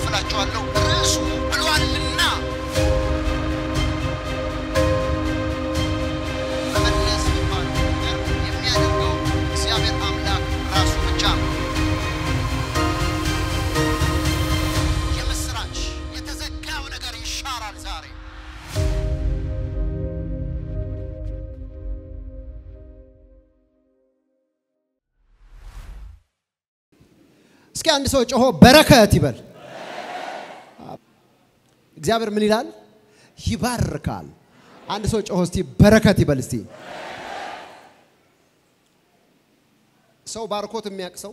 አካፍላችኋለሁ። ርዕሱ ብሏልና መመለስ የሚባለው ነገር የሚያደርገው እግዚአብሔር አምላክ ራሱ ብቻ ነው። የምስራች የተዘጋው ነገር ይሻራል ዛሬ። እስኪ አንድ ሰው ጮሆ በረከት ይበል። እግዚአብሔር ምን ይላል? ይባርካል። አንድ ሰው ጮሆ እስቲ በረከት ይበል እስቲ። ሰው ባርኮት የሚያውቅ ሰው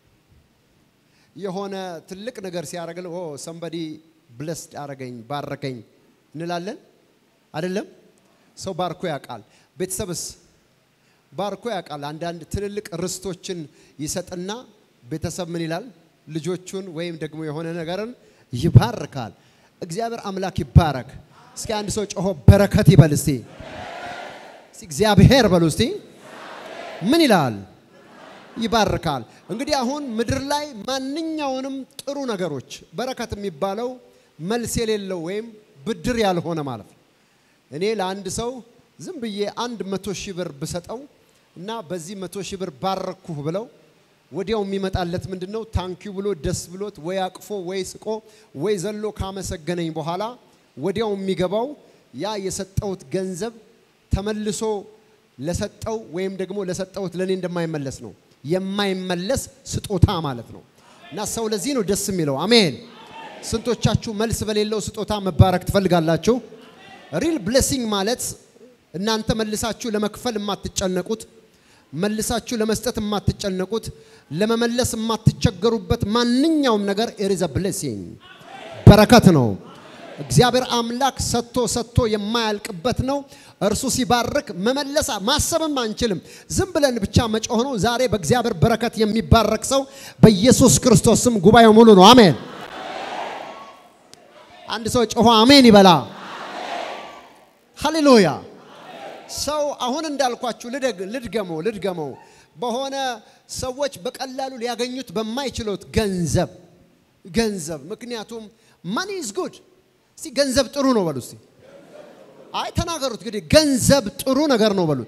የሆነ ትልቅ ነገር ሲያደርግልን ኦ ሰምበዲ ብለስድ አረገኝ ባረከኝ እንላለን አይደለም? ሰው ባርኮ ያውቃል። ቤተሰብስ ባርኮ ያውቃል። አንዳንድ ትልልቅ ርስቶችን ይሰጥና ቤተሰብ ምን ይላል? ልጆቹን ወይም ደግሞ የሆነ ነገርን ይባርካል። እግዚአብሔር አምላክ ይባረክ። እስኪ አንድ ሰው ጮሆ በረከት ይበል እስቲ። እስቲ እግዚአብሔር በሉ እስቲ። ምን ይላል? ይባርካል። እንግዲህ አሁን ምድር ላይ ማንኛውንም ጥሩ ነገሮች በረከት የሚባለው መልስ የሌለው ወይም ብድር ያልሆነ ማለት ነው። እኔ ለአንድ ሰው ዝም ብዬ አንድ መቶ ሺህ ብር ብሰጠው እና በዚህ መቶ ሺህ ብር ባረኩህ ብለው ወዲያው የሚመጣለት ምንድን ነው? ታንኪዩ ብሎ ደስ ብሎት ወይ አቅፎ ወይ ስቆ ወይ ዘሎ ካመሰገነኝ በኋላ ወዲያው የሚገባው ያ የሰጠውት ገንዘብ ተመልሶ ለሰጠው ወይም ደግሞ ለሰጠውት ለእኔ እንደማይመለስ ነው። የማይመለስ ስጦታ ማለት ነው። እና ሰው ለዚህ ነው ደስ የሚለው። አሜን። ስንቶቻችሁ መልስ በሌለው ስጦታ መባረክ ትፈልጋላችሁ? ሪል ብሌሲንግ ማለት እናንተ መልሳችሁ ለመክፈል የማትጨነቁት መልሳችሁ ለመስጠት የማትጨነቁት ለመመለስ የማትቸገሩበት ማንኛውም ነገር ኢዝ ብሌሲንግ በረከት ነው። እግዚአብሔር አምላክ ሰጥቶ ሰጥቶ የማያልቅበት ነው። እርሱ ሲባርክ መመለስ ማሰብም አንችልም። ዝም ብለን ብቻ መጮህ ነው። ዛሬ በእግዚአብሔር በረከት የሚባረክ ሰው በኢየሱስ ክርስቶስ ስም ጉባኤው ሙሉ ነው። አሜን። አንድ ሰው ጮሆ አሜን ይበላ። ሃሌሉያ። ሰው አሁን እንዳልኳችሁ ልደግ- ልድገመው ልድገመው በሆነ ሰዎች በቀላሉ ሊያገኙት በማይችሉት ገንዘብ ገንዘብ ምክንያቱም ማኒ ኢዝ ጉድ እስቲ ገንዘብ ጥሩ ነው በሉ እስቲ አይ ተናገሩት እንግዲህ ገንዘብ ጥሩ ነገር ነው በሉት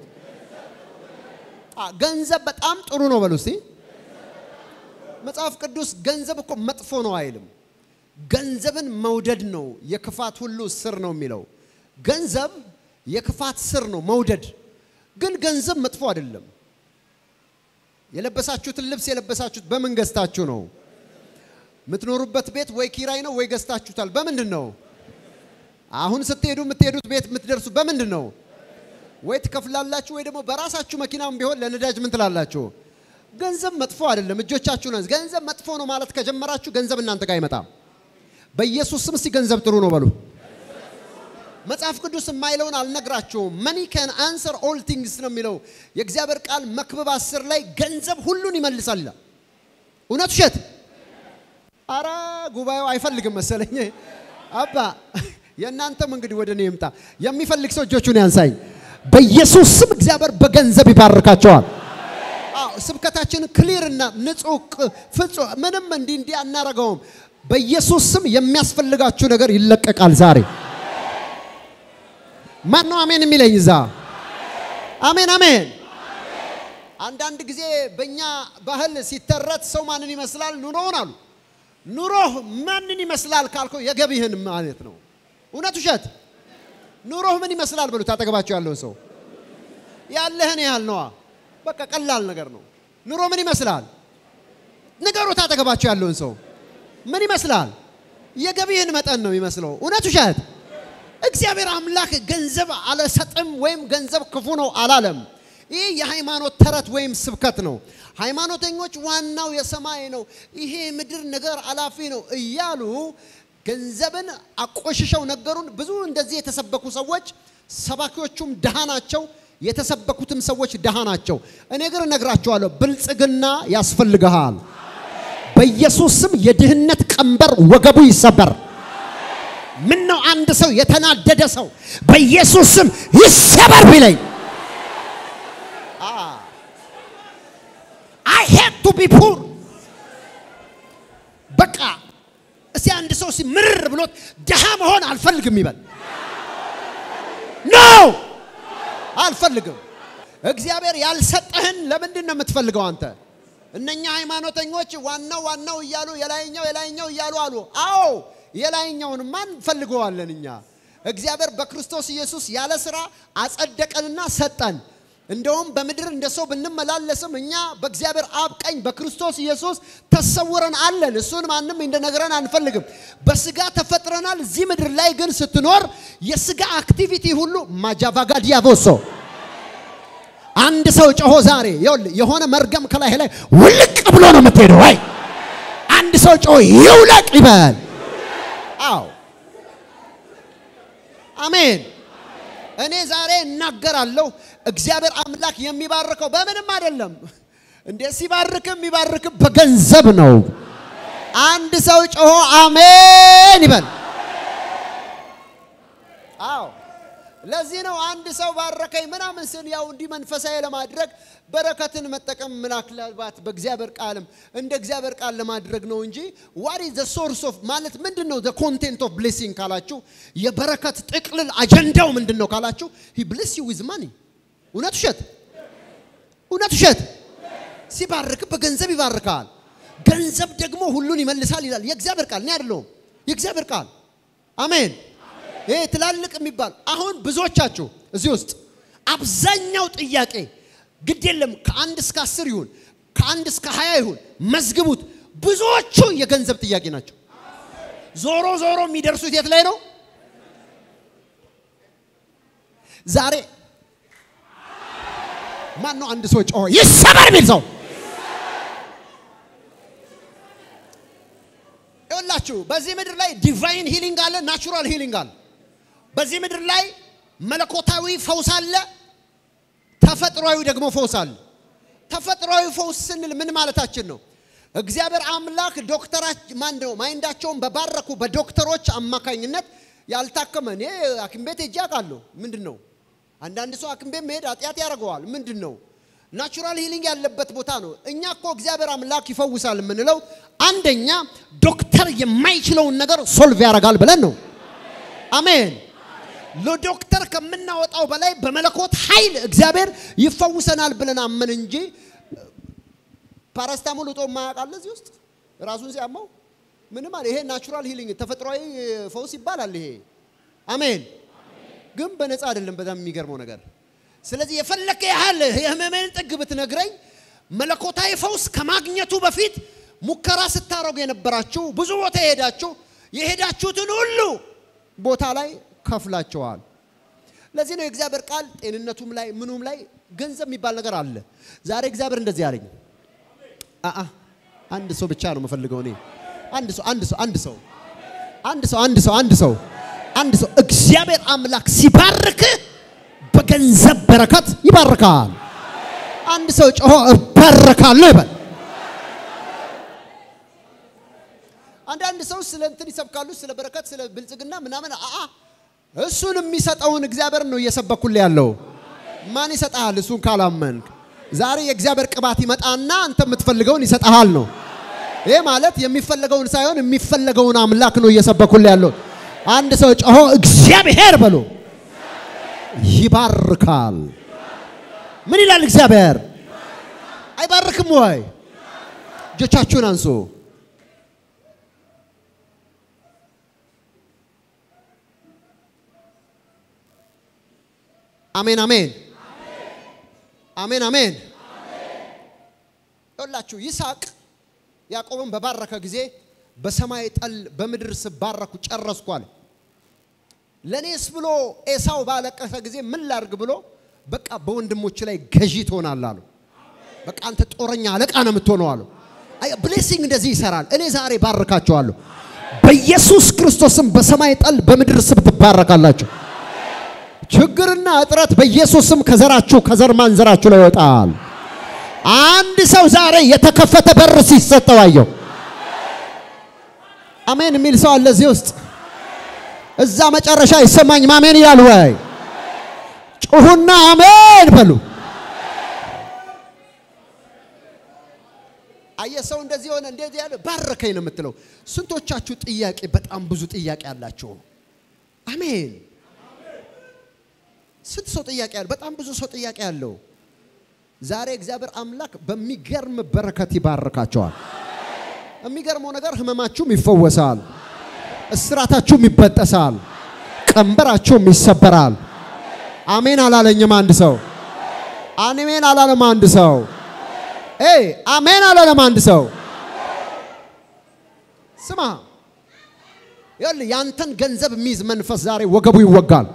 አ ገንዘብ በጣም ጥሩ ነው በሉ እስቲ መጽሐፍ ቅዱስ ገንዘብ እኮ መጥፎ ነው አይልም ገንዘብን መውደድ ነው የክፋት ሁሉ ስር ነው የሚለው ገንዘብ የክፋት ስር ነው መውደድ ግን ገንዘብ መጥፎ አይደለም የለበሳችሁትን ልብስ የለበሳችሁት በምን ገዝታችሁ ነው የምትኖሩበት ቤት ወይ ኪራይ ነው ወይ ገዝታችሁታል በምንድን ነው አሁን ስትሄዱ የምትሄዱት ቤት የምትደርሱ በምንድን ነው ወይ ትከፍላላችሁ ወይ ደግሞ በራሳችሁ መኪናም ቢሆን ለነዳጅ ምን ትላላችሁ ገንዘብ መጥፎ አይደለም እጆቻችሁ ነው ገንዘብ መጥፎ ነው ማለት ከጀመራችሁ ገንዘብ እናንተ ጋር አይመጣም በኢየሱስ ስም እስቲ ገንዘብ ጥሩ ነው በሉ መጽሐፍ ቅዱስ የማይለውን አልነግራቸውም። መኒ ከን አንሰር ኦል ቲንግስ ነው የሚለው የእግዚአብሔር ቃል መክብብ አስር ላይ ገንዘብ ሁሉን ይመልሳል ይላል። እውነት ውሸት? አረ ጉባኤው አይፈልግም መሰለኝ። አባ የእናንተም እንግዲህ ወደ እኔ ይምጣ። የሚፈልግ ሰው እጆቹን ያንሳኝ። በኢየሱስ ስም እግዚአብሔር በገንዘብ ይባርካቸዋል። አዎ ስብከታችን ክሊር እና ንጹህ ቅ- ፍጹም ምንም እንዲህ እንዲህ አናረገውም። በኢየሱስ ስም የሚያስፈልጋችሁ ነገር ይለቀቃል ዛሬ። ማን ነው አሜን የሚለኝ እዛ? አሜን አሜን። አንዳንድ ጊዜ በእኛ ባህል ሲተረት ሰው ማንን ይመስላል? ኑሮውን አሉ። ኑሮህ ማንን ይመስላል ካልከው የገቢህን ማለት ነው። እውነት ውሸት? ኑሮህ ምን ይመስላል በሉት አጠገባቸው ያለውን ሰው። ያለህን ያህል ነዋ። በቃ ቀላል ነገር ነው። ኑሮ ምን ይመስላል? ንገሩት አጠገባቸው ያለውን ሰው። ምን ይመስላል? የገቢህን መጠን ነው የሚመስለው። እውነት ውሸት? እግዚአብሔር አምላክ ገንዘብ አልሰጥም ወይም ገንዘብ ክፉ ነው አላለም። ይህ የሃይማኖት ተረት ወይም ስብከት ነው። ሃይማኖተኞች ዋናው የሰማይ ነው፣ ይሄ ምድር ነገር አላፊ ነው እያሉ ገንዘብን አቆሽሸው ነገሩን። ብዙ እንደዚህ የተሰበኩ ሰዎች ሰባኪዎቹም ድሃ ናቸው፣ የተሰበኩትም ሰዎች ድሃ ናቸው። እኔ ግን እነግራቸዋለሁ ብልጽግና ያስፈልግሃል። በኢየሱስ ስም የድህነት ቀንበር ወገቡ ይሰበር። ምን ነው አንድ ሰው የተናደደ ሰው በኢየሱስ ስም ይሰበር ቢለኝ አይ ሄድ ቱ ቢ ፑር በቃ እስቲ አንድ ሰው ሲምር ብሎት ድሃ መሆን አልፈልግም ይበል። ኖ አልፈልግም። እግዚአብሔር ያልሰጠህን ለምንድን ነው የምትፈልገው አንተ? እነኛ ሃይማኖተኞች ዋናው ዋናው እያሉ የላይኛው የላይኛው እያሉ አሉ። አዎ የላይኛውን ማን ፈልገዋለን እኛ። እግዚአብሔር በክርስቶስ ኢየሱስ ያለ ስራ አጸደቀንና ሰጠን። እንደውም በምድር እንደ ሰው ብንመላለስም እኛ በእግዚአብሔር አብ ቀኝ በክርስቶስ ኢየሱስ ተሰውረን አለን። እሱን ማንም እንደነገረን አንፈልግም። በስጋ ተፈጥረናል። እዚህ ምድር ላይ ግን ስትኖር የስጋ አክቲቪቲ ሁሉ ማጃቫጋ ዲያቮሶ አንድ ሰው ጮሆ ዛሬ ይኸውልህ የሆነ መርገም ከላይ ላይ ውልቅ ብሎ ነው የምትሄደው። አይ አንድ ሰው ጮሆ ይውለቅ ይበል። አዎ አሜን። እኔ ዛሬ እናገራለሁ። እግዚአብሔር አምላክ የሚባርከው በምንም አይደለም እንዴ። ሲባርክም የሚባርክ በገንዘብ ነው። አንድ ሰው ጮሆ አሜን ይበል። አዎ ለዚህ ነው አንድ ሰው ባረከኝ ምናምን ስል ያው እንዲህ መንፈሳዊ ለማድረግ በረከትን መጠቀም ምናልባት በእግዚአብሔር ቃልም እንደ እግዚአብሔር ቃል ለማድረግ ነው እንጂ ዋት ኢዝ ዘ ሶርስ ኦፍ ማለት ምንድን ነው? ዘ ኮንቴንት ኦፍ ብሌሲንግ ካላችሁ የበረከት ጥቅልል አጀንዳው ምንድን ነው ካላችሁ ሂ ብሌስ ዩ ዊዝ ማኒ። እውነት ውሸት? እውነት ውሸት? ሲባርክ በገንዘብ ይባርካል። ገንዘብ ደግሞ ሁሉን ይመልሳል ይላል የእግዚአብሔር ቃል። እኔ አይደለሁም የእግዚአብሔር ቃል። አሜን። ይሄ ትላልቅ የሚባል አሁን ብዙዎቻችሁ እዚህ ውስጥ አብዛኛው ጥያቄ ግድ የለም ከአንድ እስከ አስር ይሁን ከአንድ እስከ ሀያ ይሁን መዝግቡት። ብዙዎቹ የገንዘብ ጥያቄ ናቸው። ዞሮ ዞሮ የሚደርሱት የት ላይ ነው? ዛሬ ማን ነው አንድ ሰው ጮሆ ይሰበር የሚል ሰው ይኸውላችሁ በዚህ ምድር ላይ ዲቫይን ሂሊንግ አለ፣ ናቹራል ሂሊንግ አለ። በዚህ ምድር ላይ መለኮታዊ ፈውስ አለ፣ ተፈጥሯዊ ደግሞ ፈውስ አለ። ተፈጥሯዊ ፈውስ ስንል ምን ማለታችን ነው? እግዚአብሔር አምላክ ዶክተራች ማን ነው ማይንዳቸውን በባረኩ በዶክተሮች አማካኝነት ያልታከመ እኔ ሐኪም ቤት ሄጄ አውቃለሁ። ምንድን ነው አንዳንድ ሰው ሐኪም ቤት መሄድ ኃጢአት ያደርገዋል። ምንድን ነው ናቹራል ሂሊንግ ያለበት ቦታ ነው። እኛ እኮ እግዚአብሔር አምላክ ይፈውሳል የምንለው አንደኛ ዶክተር የማይችለውን ነገር ሶልቭ ያደርጋል ብለን ነው። አሜን። ለዶክተር ከምናወጣው በላይ በመለኮት ኃይል እግዚአብሔር ይፈውሰናል ብለን አመን እንጂ ፓራስታሞል ውጦ የማያውቃል እዚህ ውስጥ ራሱን ሲያመው ምንም አለ። ይሄ ናቹራል ሂሊንግ ተፈጥሯዊ ፈውስ ይባላል። ይሄ አሜን። ግን በነፃ አይደለም። በጣም የሚገርመው ነገር ስለዚህ የፈለከ ያህል የህመሜን ጥግ ብትነግረኝ መለኮታዊ ፈውስ ከማግኘቱ በፊት ሙከራ ስታረጉ የነበራችሁ ብዙ ቦታ የሄዳችሁ የሄዳችሁትን ሁሉ ቦታ ላይ ከፍላችኋል። ለዚህ ነው የእግዚአብሔር ቃል ጤንነቱም ላይ ምኑም ላይ ገንዘብ የሚባል ነገር አለ። ዛሬ እግዚአብሔር እንደዚህ አለኝ። አአ አንድ ሰው ብቻ ነው የምፈልገው እኔ አንድ ሰው አንድ ሰው አንድ ሰው አንድ ሰው አንድ ሰው አንድ ሰው አንድ ሰው እግዚአብሔር አምላክ ሲባርክ በገንዘብ በረከት ይባርካል። አንድ ሰው ጮሆ እባረካለሁ ይበል። አንዳንድ ሰው ስለ እንትን ይሰብካሉ፣ ስለ በረከት፣ ስለ ብልጽግና ምናምን። አአ እሱን የሚሰጠውን እግዚአብሔር ነው እየሰበኩልህ ያለው። ማን ይሰጥሃል? እሱን ካላመንክ ዛሬ የእግዚአብሔር ቅባት ይመጣና አንተ የምትፈልገውን ይሰጥሃል ነው። ይህ ማለት የሚፈለገውን ሳይሆን የሚፈለገውን አምላክ ነው እየሰበኩልህ ያለው። አንድ ሰው ጮሆ እግዚአብሔር በሎ ይባርካል። ምን ይላል እግዚአብሔር? አይባርክም ወይ? እጆቻችሁን አንሱ። አሜን አሜን አሜን አሜን። ይኸውላችሁ ይስሐቅ ያዕቆብን በባረከ ጊዜ በሰማይ ጠል በምድር ስባረኩ ጨረስኩ አለ። ለእኔስ ብሎ ኤሳው ባለቀሰ ጊዜ ምን ላርግ ብሎ በቃ በወንድሞች ላይ ገዢ ትሆናለህ አሉ። በቃ አንተ ጦረኛ አለቃ ነው የምትሆነው አሉ። ብሌሲንግ እንደዚህ ይሰራል። እኔ ዛሬ ባርካቸዋለሁ በኢየሱስ ክርስቶስም በሰማይ ጠል በምድር ስብ ትባረካላችሁ። ችግርና እጥረት በኢየሱስም ከዘራችሁ ከዘር ማንዘራችሁ ላይ ይወጣል። አንድ ሰው ዛሬ የተከፈተ በር ሲሰጠው አየሁ። አሜን የሚል ሰው አለ እዚህ ውስጥ። እዛ መጨረሻ ይሰማኝ ማሜን ይላል ወይ? ጩሁና አሜን በሉ። አየ ሰው እንደዚህ ሆነ እንደዚህ ያለ ባረከኝ ነው የምትለው። ስንቶቻችሁ ጥያቄ በጣም ብዙ ጥያቄ አላችሁ? አሜን። ስንት ሰው ጥያቄ ያለው? በጣም ብዙ ሰው ጥያቄ ያለው። ዛሬ እግዚአብሔር አምላክ በሚገርም በረከት ይባርካቸዋል። የሚገርመው ነገር ህመማችሁም ይፈወሳል፣ እስራታችሁም ይበጠሳል፣ ቀንበራችሁም ይሰበራል። አሜን አላለኝም አንድ ሰው? አሜን አላለም አንድ ሰው? ኤይ አሜን አላለም አንድ ሰው? ስማ ይኸውልህ ያንተን ገንዘብ የሚይዝ መንፈስ ዛሬ ወገቡ ይወጋል።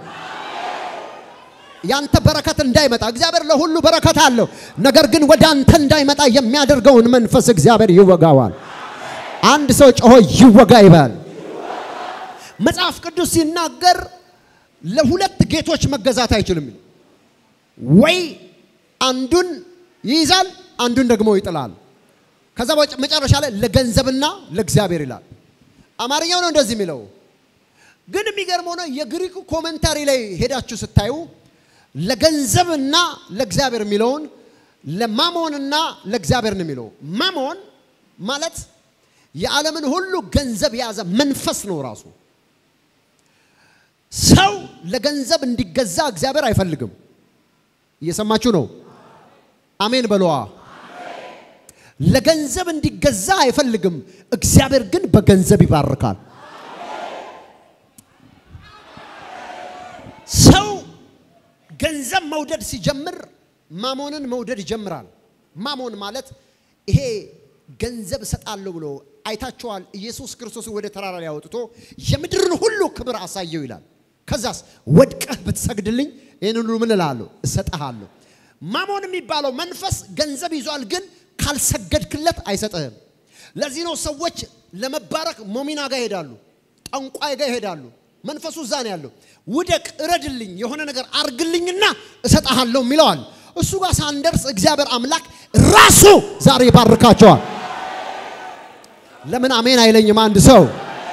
ያንተ በረከት እንዳይመጣ እግዚአብሔር ለሁሉ በረከት አለው። ነገር ግን ወደ አንተ እንዳይመጣ የሚያደርገውን መንፈስ እግዚአብሔር ይወጋዋል። አንድ ሰው ጮሆ ይወጋ ይበል። መጽሐፍ ቅዱስ ሲናገር ለሁለት ጌቶች መገዛት አይችልም። ወይ አንዱን ይይዛል፣ አንዱን ደግሞ ይጥላል። ከዛ መጨረሻ ላይ ለገንዘብና ለእግዚአብሔር ይላል። አማርኛው ነው እንደዚህ የሚለው። ግን የሚገርመው ነው የግሪኩ ኮመንታሪ ላይ ሄዳችሁ ስታዩ ለገንዘብና ለእግዚአብሔር የሚለውን ለማሞንና ለእግዚአብሔር ነው የሚለው። ማሞን ማለት የዓለምን ሁሉ ገንዘብ የያዘ መንፈስ ነው ራሱ። ሰው ለገንዘብ እንዲገዛ እግዚአብሔር አይፈልግም። እየሰማችሁ ነው? አሜን በለዋ። ለገንዘብ እንዲገዛ አይፈልግም። እግዚአብሔር ግን በገንዘብ ይባርካል። ሰው ገንዘብ መውደድ ሲጀምር ማሞንን መውደድ ይጀምራል። ማሞን ማለት ይሄ ገንዘብ እሰጣለሁ ብሎ አይታችኋል። ኢየሱስ ክርስቶስ ወደ ተራራ ላይ አውጥቶ የምድርን ሁሉ ክብር አሳየው ይላል። ከዛስ ወድቀህ ብትሰግድልኝ ይህን ሁሉ ምን እልሃለሁ እሰጥሃለሁ። ማሞን የሚባለው መንፈስ ገንዘብ ይዟል፣ ግን ካልሰገድክለት አይሰጥህም። ለዚህ ነው ሰዎች ለመባረክ ሞሚና ጋር ይሄዳሉ፣ ጠንቋይ ጋር ይሄዳሉ። መንፈሱ እዛ ነው ያለው። ውደቅ፣ እረድልኝ፣ የሆነ ነገር አርግልኝና እሰጥሃለሁ የሚለዋል። እሱ ጋር ሳንደርስ እግዚአብሔር አምላክ ራሱ ዛሬ ይባርካቸዋል። ለምን አሜን አይለኝም አንድ ሰው?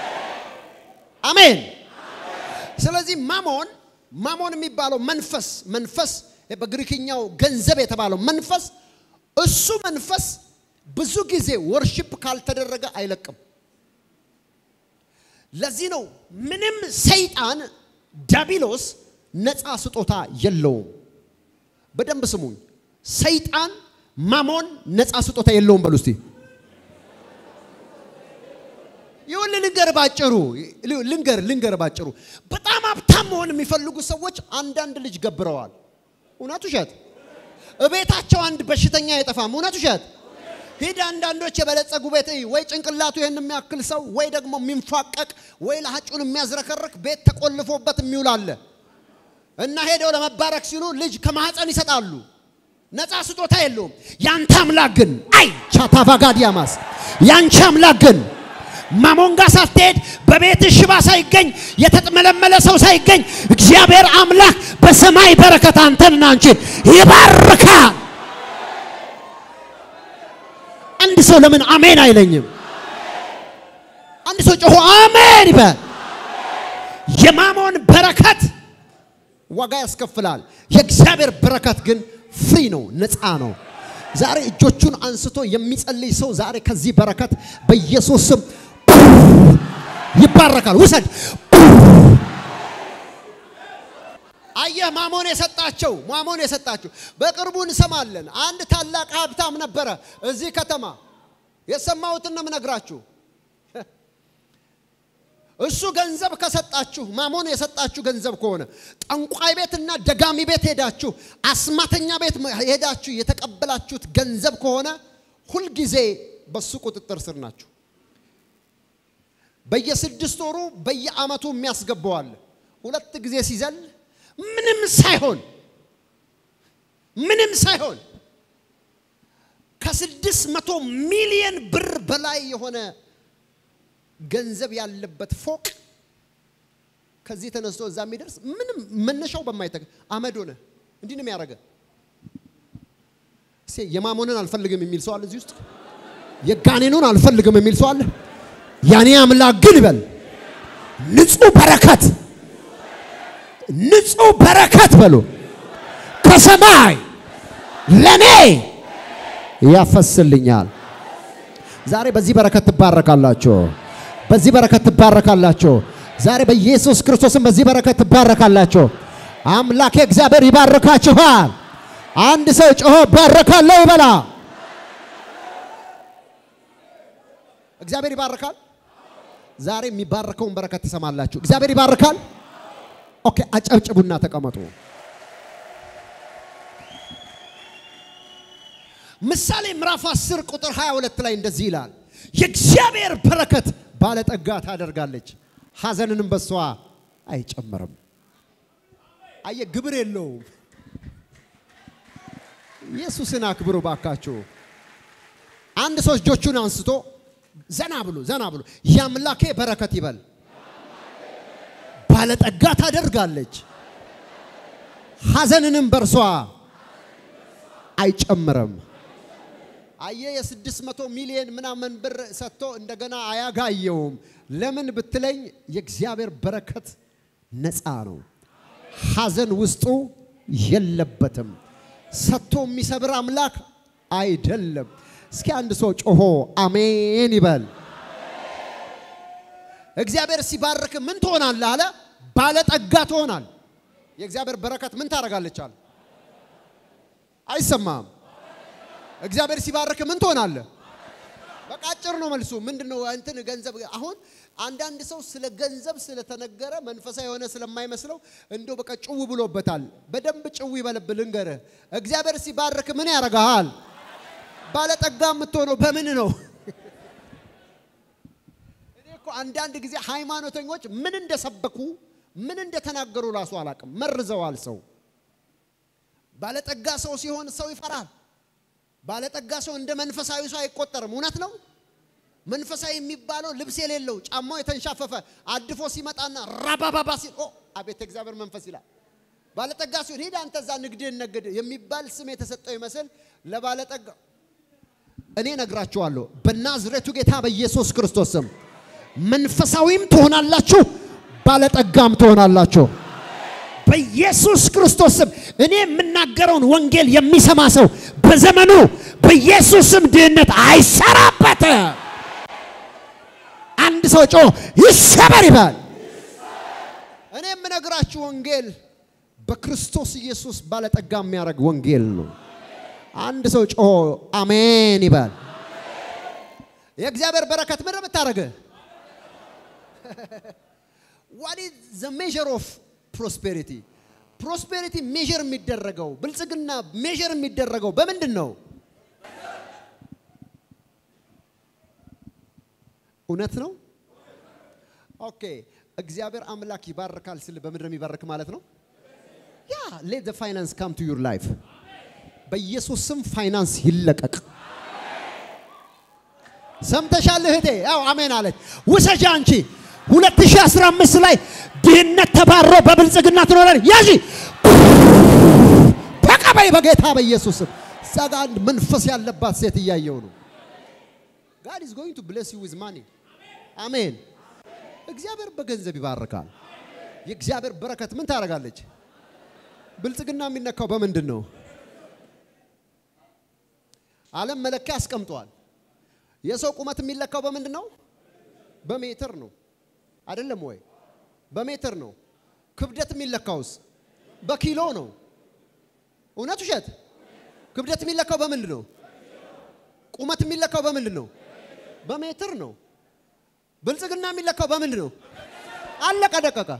አሜን። ስለዚህ ማሞን ማሞን የሚባለው መንፈስ መንፈስ በግሪክኛው ገንዘብ የተባለው መንፈስ እሱ መንፈስ ብዙ ጊዜ ወርሺፕ ካልተደረገ አይለቅም። ለዚህ ነው ምንም ሰይጣን ዳቢሎስ ነፃ ስጦታ የለውም። በደንብ ስሙኝ። ሰይጣን ማሞን ነፃ ስጦታ የለውም። በሉ እስቲ ይሁን ልንገር ባጭሩ ልንገር ልንገር ባጭሩ በጣም ሀብታም መሆን የሚፈልጉ ሰዎች አንዳንድ ልጅ ገብረዋል። እውነት ውሸት? እቤታቸው አንድ በሽተኛ አይጠፋም። እውነት ውሸት? ሂድ አንዳንዶች የበለጸጉ ቤት ወይ ጭንቅላቱ ይህን የሚያክል ሰው ወይ ደግሞ የሚንፏቀቅ ወይ ለሀጩን የሚያዝረከርክ ቤት ተቆልፎበት የሚውል አለ እና ሄደው ለመባረክ ሲሉ ልጅ ከማህፀን ይሰጣሉ። ነፃ ስጦታ የለውም። ያንተ አምላክ ግን አይ ቻታቫጋዲያማስ ያንቺ አምላክ ግን ማሞንጋ ሳትሄድ በቤት ሽባ ሳይገኝ የተጥመለመለ ሰው ሳይገኝ እግዚአብሔር አምላክ በሰማይ በረከት አንተንና አንቺን ይባርካል። አንድ ሰው ለምን አሜን አይለኝም? አንድ ሰው ጮሆ አሜን ይበል። የማሞን በረከት ዋጋ ያስከፍላል። የእግዚአብሔር በረከት ግን ፍሪ ነው፣ ነፃ ነው። ዛሬ እጆቹን አንስቶ የሚጸልይ ሰው ዛሬ ከዚህ በረከት በኢየሱስ ስም ይባረካል። ውሰድ። አየህ፣ ማሞን የሰጣቸው ማሞን የሰጣቸው በቅርቡ እንሰማለን። አንድ ታላቅ ሀብታም ነበረ እዚህ ከተማ። የሰማሁትን ነው የምነግራችሁ። እሱ ገንዘብ ከሰጣችሁ ማሞን የሰጣችሁ ገንዘብ ከሆነ ጠንቋይ ቤትና ደጋሚ ቤት ሄዳችሁ አስማተኛ ቤት ሄዳችሁ የተቀበላችሁት ገንዘብ ከሆነ ሁልጊዜ በሱ ቁጥጥር ስር ናችሁ። በየስድስት ወሩ በየአመቱ የሚያስገባዋል። ሁለት ጊዜ ሲዘል ምንም ሳይሆን ምንም ሳይሆን ከስድስት መቶ ሚሊየን ብር በላይ የሆነ ገንዘብ ያለበት ፎቅ ከዚህ ተነስቶ እዛ የሚደርስ ምንም መነሻው በማይተግ አመድ ሆነ። እንዲህ ነው የሚያደርገ። የማሞንን አልፈልግም የሚል ሰው አለ እዚህ ውስጥ። የጋኔኑን አልፈልግም የሚል ሰው አለ። ያኔ አምላክ ግን ይበል ንጹህ በረከት ንጹህ በረከት በሉ ከሰማይ ለኔ ያፈስልኛል። ዛሬ በዚህ በረከት ትባረካላችሁ። በዚህ በረከት ትባረካላችሁ። ዛሬ በኢየሱስ ክርስቶስም በዚህ በረከት ትባረካላችሁ። አምላኬ እግዚአብሔር ይባርካችኋል። አንድ ሰው ጮሆ ባረካለሁ ይበላ። እግዚአብሔር ይባርካል። ዛሬ የሚባርከውን በረከት ትሰማላችሁ። እግዚአብሔር ይባርካል። ኦኬ፣ አጨብጭቡና ተቀመጡ። ምሳሌ ምዕራፍ 10 ቁጥር 22 ላይ እንደዚህ ይላል፣ የእግዚአብሔር በረከት ባለጠጋ ታደርጋለች፣ ሐዘንንም በሷ አይጨምርም። አየ ግብር የለውም። ኢየሱስን አክብሩ ባካችሁ። አንድ ሰው እጆቹን አንስቶ ዘና ብሎ ዘና ብሎ የአምላኬ በረከት ይበል። ባለጠጋ ታደርጋለች፣ ሐዘንንም በርሷ አይጨምርም። አየ የስድስት መቶ ሚሊዮን ምናምን ብር ሰጥቶ እንደገና አያጋየውም። ለምን ብትለኝ የእግዚአብሔር በረከት ነፃ ነው። ሐዘን ውስጡ የለበትም። ሰጥቶ የሚሰብር አምላክ አይደለም። እስኪ አንድ ሰው ጮሆ አሜን ይበል። እግዚአብሔር ሲባርክ ምን ትሆናለህ አለ? ባለጠጋ ትሆናል። የእግዚአብሔር በረከት ምን ታደርጋለች አለ? አይሰማም። እግዚአብሔር ሲባርክ ምን ትሆናለህ? በቃ አጭር ነው መልሱ። ምንድነው እንትን ገንዘብ አሁን አንዳንድ ሰው ስለ ገንዘብ ስለተነገረ መንፈሳዊ የሆነ ስለማይመስለው እንዶ በቃ ጭው ብሎበታል። በደንብ ጭው ይበልብ ልንገርህ። እግዚአብሔር ሲባርክ ምን ያደርግሃል? ባለጠጋ የምትሆነው በምን ነው? እኔ እኮ አንዳንድ ጊዜ ሃይማኖተኞች ምን እንደሰበኩ ምን እንደተናገሩ ራሱ አላውቅም። መርዘዋል ሰው። ባለጠጋ ሰው ሲሆን ሰው ይፈራል። ባለጠጋ ሰው እንደ መንፈሳዊ ሰው አይቆጠርም። እውነት ነው። መንፈሳዊ የሚባለው ልብስ የሌለው ጫማው የተንሻፈፈ አድፎ ሲመጣና ራባባባ ሲል ኦ አቤት እግዚአብሔር መንፈስ ይላል። ባለጠጋ ሲሆን ሂድ አንተ እዛ ንግድህን ነግድ የሚባል ስም የተሰጠው ይመስል ለባለጠጋ እኔ ነግራችኋለሁ በናዝሬቱ ጌታ በኢየሱስ ክርስቶስ ስም መንፈሳዊም ትሆናላችሁ፣ ባለጠጋም ትሆናላችሁ። በኢየሱስ ክርስቶስ ስም እኔ የምናገረውን ወንጌል የሚሰማ ሰው በዘመኑ በኢየሱስ ስም ድህነት አይሰራበት። አንድ ሰው ጮ ይሰበር ይባል። እኔ የምነግራችሁ ወንጌል በክርስቶስ ኢየሱስ ባለጠጋ የሚያደርግ ወንጌል ነው። አንድ ሰው ጮ አሜን ይባል። የእግዚአብሔር በረከት ምንድን የምታደርግ ዋት ኢዝ ዘ ሜዥር ኦፍ ፕሮስፔሪቲ ፕሮስፔሪቲ ሜዥር የሚደረገው ብልጽግና ሜዥር የሚደረገው በምንድን ነው? እውነት ነው። ኦኬ እግዚአብሔር አምላክ ይባርካል ስል በምድር የሚባርክ ማለት ነው። ያ ሌት ዘ ፋይናንስ ካም ቱ ዩር ላይፍ በኢየሱስ ስም ፋይናንስ ይለቀቅ። ሰምተሻል እህቴ? ያው አሜን አለች። ውሰጂ አንቺ 2015 ላይ ድህነት ተባሮ በብልጽግና ትኖራል። ያዢ ተቀበይ በጌታ በኢየሱስ ስም። እዛ ጋ አንድ መንፈስ ያለባት ሴት እያየው ነው። ጋድ ኢዝ ጎይንግ ቱ ብሌስ ዩ ዊዝ ማኒ አሜን። እግዚአብሔር በገንዘብ ይባርካል። የእግዚአብሔር በረከት ምን ታደርጋለች? ብልጽግና የሚነካው በምንድን ነው? ዓለም መለኪያ አስቀምጧል። የሰው ቁመት የሚለካው በምንድን ነው? በሜትር ነው አይደለም ወይ? በሜትር ነው። ክብደት የሚለካውስ በኪሎ ነው። እውነት ውሸት? ክብደት የሚለካው በምንድን ነው? ቁመት የሚለካው በምንድን ነው? በሜትር ነው። ብልጽግና የሚለካው በምንድን ነው? አለቀ ደቀቀ።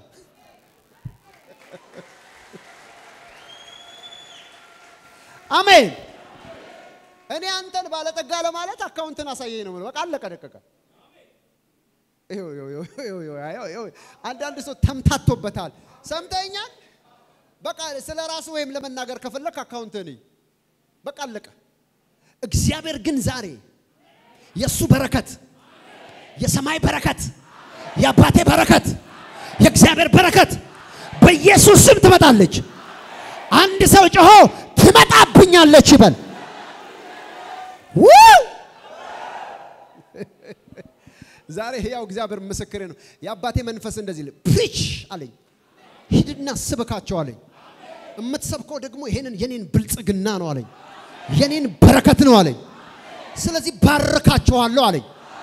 አሜን። እኔ አንተን ባለጠጋ ለማለት አካውንትን አሳየኝ ነው። በቃ አለቀ ደቀቀ። አንዳንድ ሰው ተምታቶበታል። ሰምተኛል። በቃ ስለ ራሱ ወይም ለመናገር ከፈለክ አካውንትን በቃ አለቀ። እግዚአብሔር ግን ዛሬ የእሱ በረከት የሰማይ በረከት የአባቴ በረከት የእግዚአብሔር በረከት በኢየሱስ ስም ትመጣለች። አንድ ሰው ጮሆ ትመጣብኛለች ይበል። ውይ! ዛሬ ሕያው እግዚአብሔር ምስክሬ ነው። የአባቴ መንፈስ እንደዚህ ል ፕሪች አለኝ፣ ሂድና ስበካቸው አለኝ። የምትሰብከው ደግሞ ይሄንን የኔን ብልጽግና ነው አለኝ፣ የኔን በረከት ነው አለኝ። ስለዚህ ባርካቸዋለሁ አለኝ።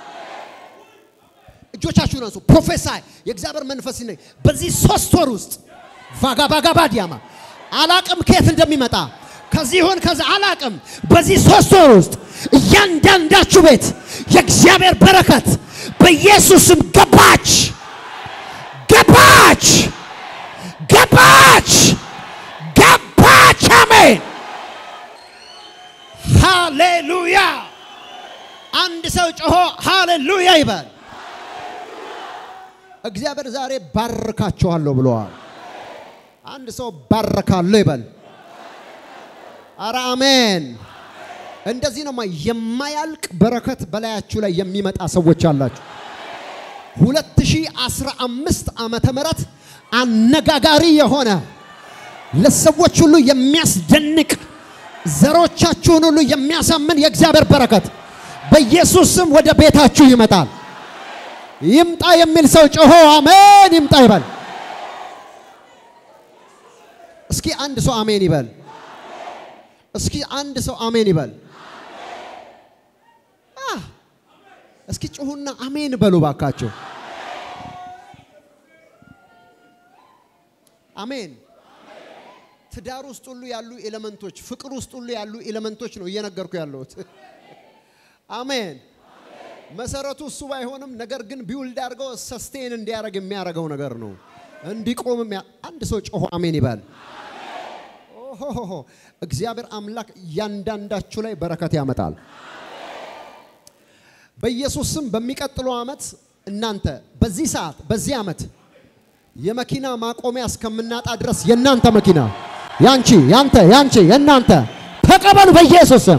እጆቻችሁን አንሱ። ፕሮፌሳይ የእግዚአብሔር መንፈስ ነኝ። በዚህ ሶስት ወር ውስጥ ቫጋ ቫጋ ባዲያማ አላቅም ከየት እንደሚመጣ ከዚህ ይሁን ከዛ አላቅም። በዚህ ሶስት ወር ውስጥ እያንዳንዳችሁ ቤት የእግዚአብሔር በረከት በኢየሱስም ገባች ገባች ገባች ገባች። አሜን ሃሌሉያ። አንድ ሰው ጮሆ ሃሌሉያ ይበል። እግዚአብሔር ዛሬ ባርካቸዋለሁ ብለዋል። አንድ ሰው ባርካለሁ ይበል። አረ አሜን። እንደዚህ ነው የማያልቅ በረከት በላያችሁ ላይ የሚመጣ ሰዎች አላችሁ። 2015 ዓመተ ምህረት አነጋጋሪ የሆነ ለሰዎች ሁሉ የሚያስደንቅ ዘሮቻችሁን ሁሉ የሚያሳምን የእግዚአብሔር በረከት በኢየሱስ ስም ወደ ቤታችሁ ይመጣል። ይምጣ የሚል ሰው ጮሆ አሜን ይምጣ ይበል። እስኪ አንድ ሰው አሜን ይበል። እስኪ አንድ ሰው አሜን ይበል። አህ፣ እስኪ ጩሁና አሜን በሉ ባካቸው። አሜን። ትዳር ውስጥ ሁሉ ያሉ ኤሌመንቶች፣ ፍቅር ውስጥ ሁሉ ያሉ ኤሌመንቶች ነው እየነገርኩ ያለሁት። አሜን። መሰረቱ እሱ ባይሆንም ነገር ግን ቢውልድ አድርገው ሰስቴን እንዲያደርግ የሚያደርገው ነገር ነው። እንዲቆም የሚያ- አንድ ሰው ጮሆ አሜን ይበል። ኦሆሆሆ እግዚአብሔር አምላክ እያንዳንዳችሁ ላይ በረከት ያመጣል። በኢየሱስ ስም በሚቀጥለው ዓመት እናንተ በዚህ ሰዓት በዚህ ዓመት የመኪና ማቆሚያ እስከምናጣ ድረስ የእናንተ መኪና ያንቺ፣ ያንተ፣ ያንቺ፣ የእናንተ ተቀበሉ በኢየሱስ ስም።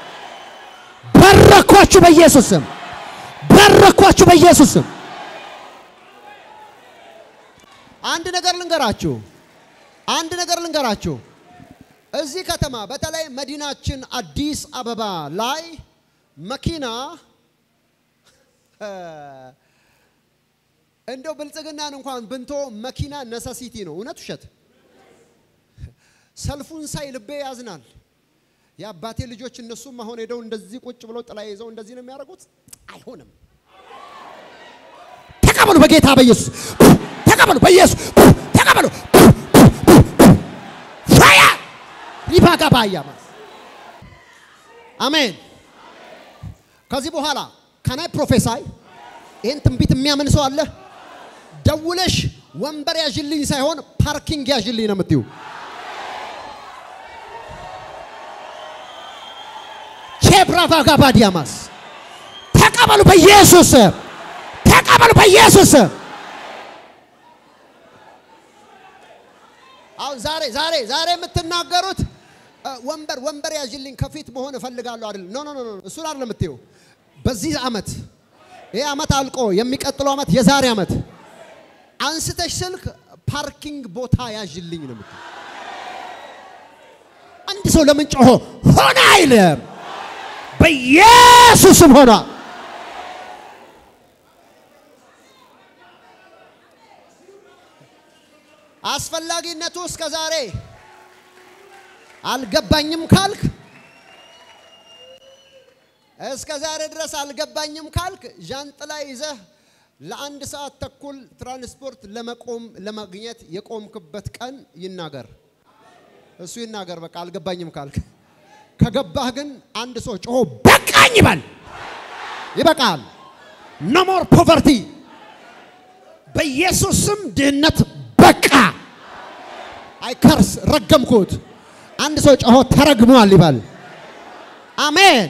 በረኳችሁ በኢየሱስ ስም። በረኳችሁ በኢየሱስ ስም። አንድ ነገር ልንገራችሁ፣ አንድ ነገር ልንገራችሁ። እዚህ ከተማ በተለይ መዲናችን አዲስ አበባ ላይ መኪና እ፣ እንደው ብልጽግናን እንኳን ብንቶ መኪና ነሰሲቲ ነው። እውነት ውሸት? ሰልፉን ሳይ ልቤ ያዝናል። የአባቴ ልጆች እነሱም አሁን ሄደው እንደዚህ ቁጭ ብለው ጥላ ይዘው እንደዚህ ነው የሚያደርጉት። አይሆንም። ተቀበሉ በጌታ በኢየሱስ ተቀበሉ፣ በኢየሱስ ተቀበሉ። ፋያ ሪባጋ ባያ አሜን። ከዚህ በኋላ ከናይ ፕሮፌሳይ ይህን ትንቢት የሚያምን ሰው አለ? ደውለሽ ወንበር ያዥልኝ ሳይሆን ፓርኪንግ ያዥልኝ ነው የምትዩ። ቼብራቫጋ ባዲያማስ ተቀበሉ በኢየሱስ ስም። ተቀበሉ በኢየሱስ ስም። አሁን ዛሬ ዛሬ ዛሬ የምትናገሩት እ፣ ወንበር ወንበር ያዥልኝ ከፊት መሆን እፈልጋለሁ አይደል? ኖ ኖ ኖ ኖ፣ እሱን አይደለም የምትይው። በዚህ ዓመት ይህ ዓመት አልቆ የሚቀጥለው ዓመት የዛሬ ዓመት አንስተሽ ስልክ ፓርኪንግ ቦታ ያዥልኝ ነው የምትይው። አንድ ሰው ለምን ጮሆ ሆነ አይልም? በኢየሱስም ሆኗል። አስፈላጊነቱ እስከ ዛሬ አልገባኝም ካልክ እስከ ዛሬ ድረስ አልገባኝም ካልክ ዣንጥላ ይዘህ ለአንድ ሰዓት ተኩል ትራንስፖርት ለመቆም ለማግኘት የቆምክበት ቀን ይናገር። እሱ ይናገር። በቃ አልገባኝም ካልክ ከገባህ ግን አንድ ሰው ጮሆ በቃኝ ይበል። ይበቃል። ኖ ሞር ፖቨርቲ። በኢየሱስ ስም ድህነት በቃ። አይከርስ ረገምኩት። አንድ ሰው ጮሆ ተረግሟል ይበል። አሜን።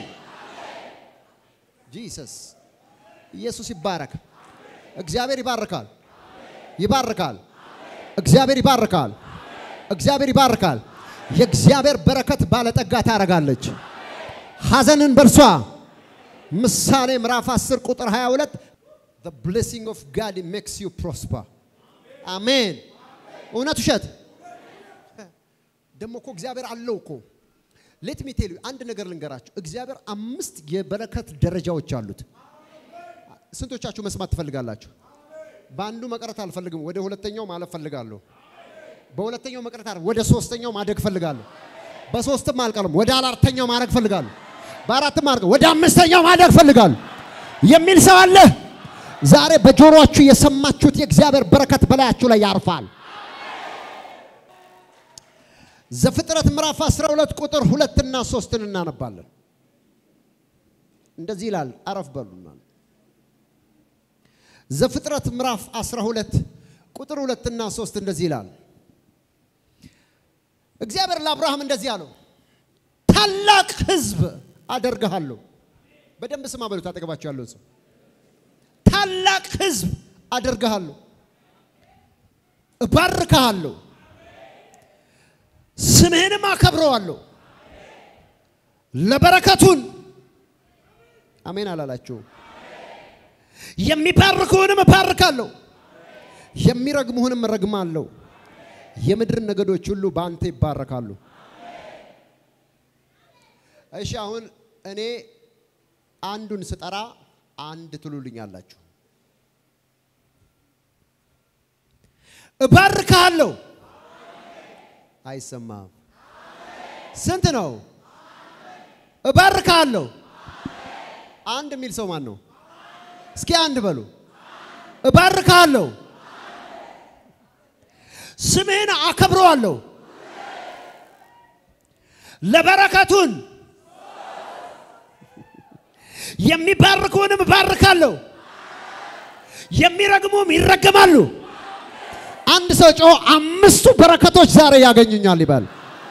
ጂሰስ ኢየሱስ ይባረክ። እግዚአብሔር ይባርካል። ይባርካል። እግዚአብሔር ይባርካል። እግዚአብሔር ይባርካል። የእግዚአብሔር በረከት ባለጠጋ ታረጋለች። ሐዘንን በርሷ ምሳሌ ምዕራፍ 10 ቁጥር 22 the blessing of God makes you prosper አሜን። እውነት ውሸት? ደግሞ እኮ እግዚአብሔር አለው እኮ ሌት ሚ ቴል ዩ አንድ ነገር ልንገራችሁ። እግዚአብሔር አምስት የበረከት ደረጃዎች አሉት። ስንቶቻችሁ መስማት ትፈልጋላችሁ? በአንዱ መቅረት አልፈልግም፣ ወደ ሁለተኛው ማለፍ ፈልጋለሁ። በሁለተኛው መቅረት አለ፣ ወደ ሶስተኛው ማደግ ፈልጋለሁ። በሶስትም አልቀርም፣ ወደ አራተኛው ማድረግ ፈልጋለሁ። በአራትም አድርገው ወደ አምስተኛው ማደግ ፈልጋለሁ የሚል ሰው አለ። ዛሬ በጆሮአችሁ የሰማችሁት የእግዚአብሔር በረከት በላያችሁ ላይ ያርፋል። ዘፍጥረት ምዕራፍ 12 ቁጥር ሁለትና ሶስትን እናነባለን። እንደዚህ ይላል። አረፍ በሉና ዘፍጥረት ምዕራፍ 12 ቁጥር ሁለትና ሶስት እንደዚህ ይላል። እግዚአብሔር ለአብርሃም እንደዚህ አለው፣ ታላቅ ሕዝብ አደርግሃለሁ። በደንብ ስማ በሉት፣ አጠገባቸው ያለውን ሰው ታላቅ ሕዝብ አደርግሃለሁ፣ እባርክሃለሁ፣ ስምህንም አከብረዋለሁ፣ ለበረከቱን አሜን አላላችሁም? የሚባርኩህንም እባርካለሁ፣ የሚረግሙህንም እረግማለሁ። የምድር ነገዶች ሁሉ በአንተ ይባረካሉ። እሺ አሁን እኔ አንዱን ስጠራ አንድ ትሉልኛላችሁ። እባርካለሁ። አይሰማም። ስንት ነው? እባርካለሁ። አንድ የሚል ሰው ማን ነው? እስኪ አንድ በሉ። እባርካለሁ፣ ስምህን አከብረዋለሁ፣ ለበረከቱን የሚባርኩንም እባርካለሁ፣ የሚረግሙም ይረገማሉ። አንድ ሰው ጮ አምስቱ በረከቶች ዛሬ ያገኙኛል ይባል።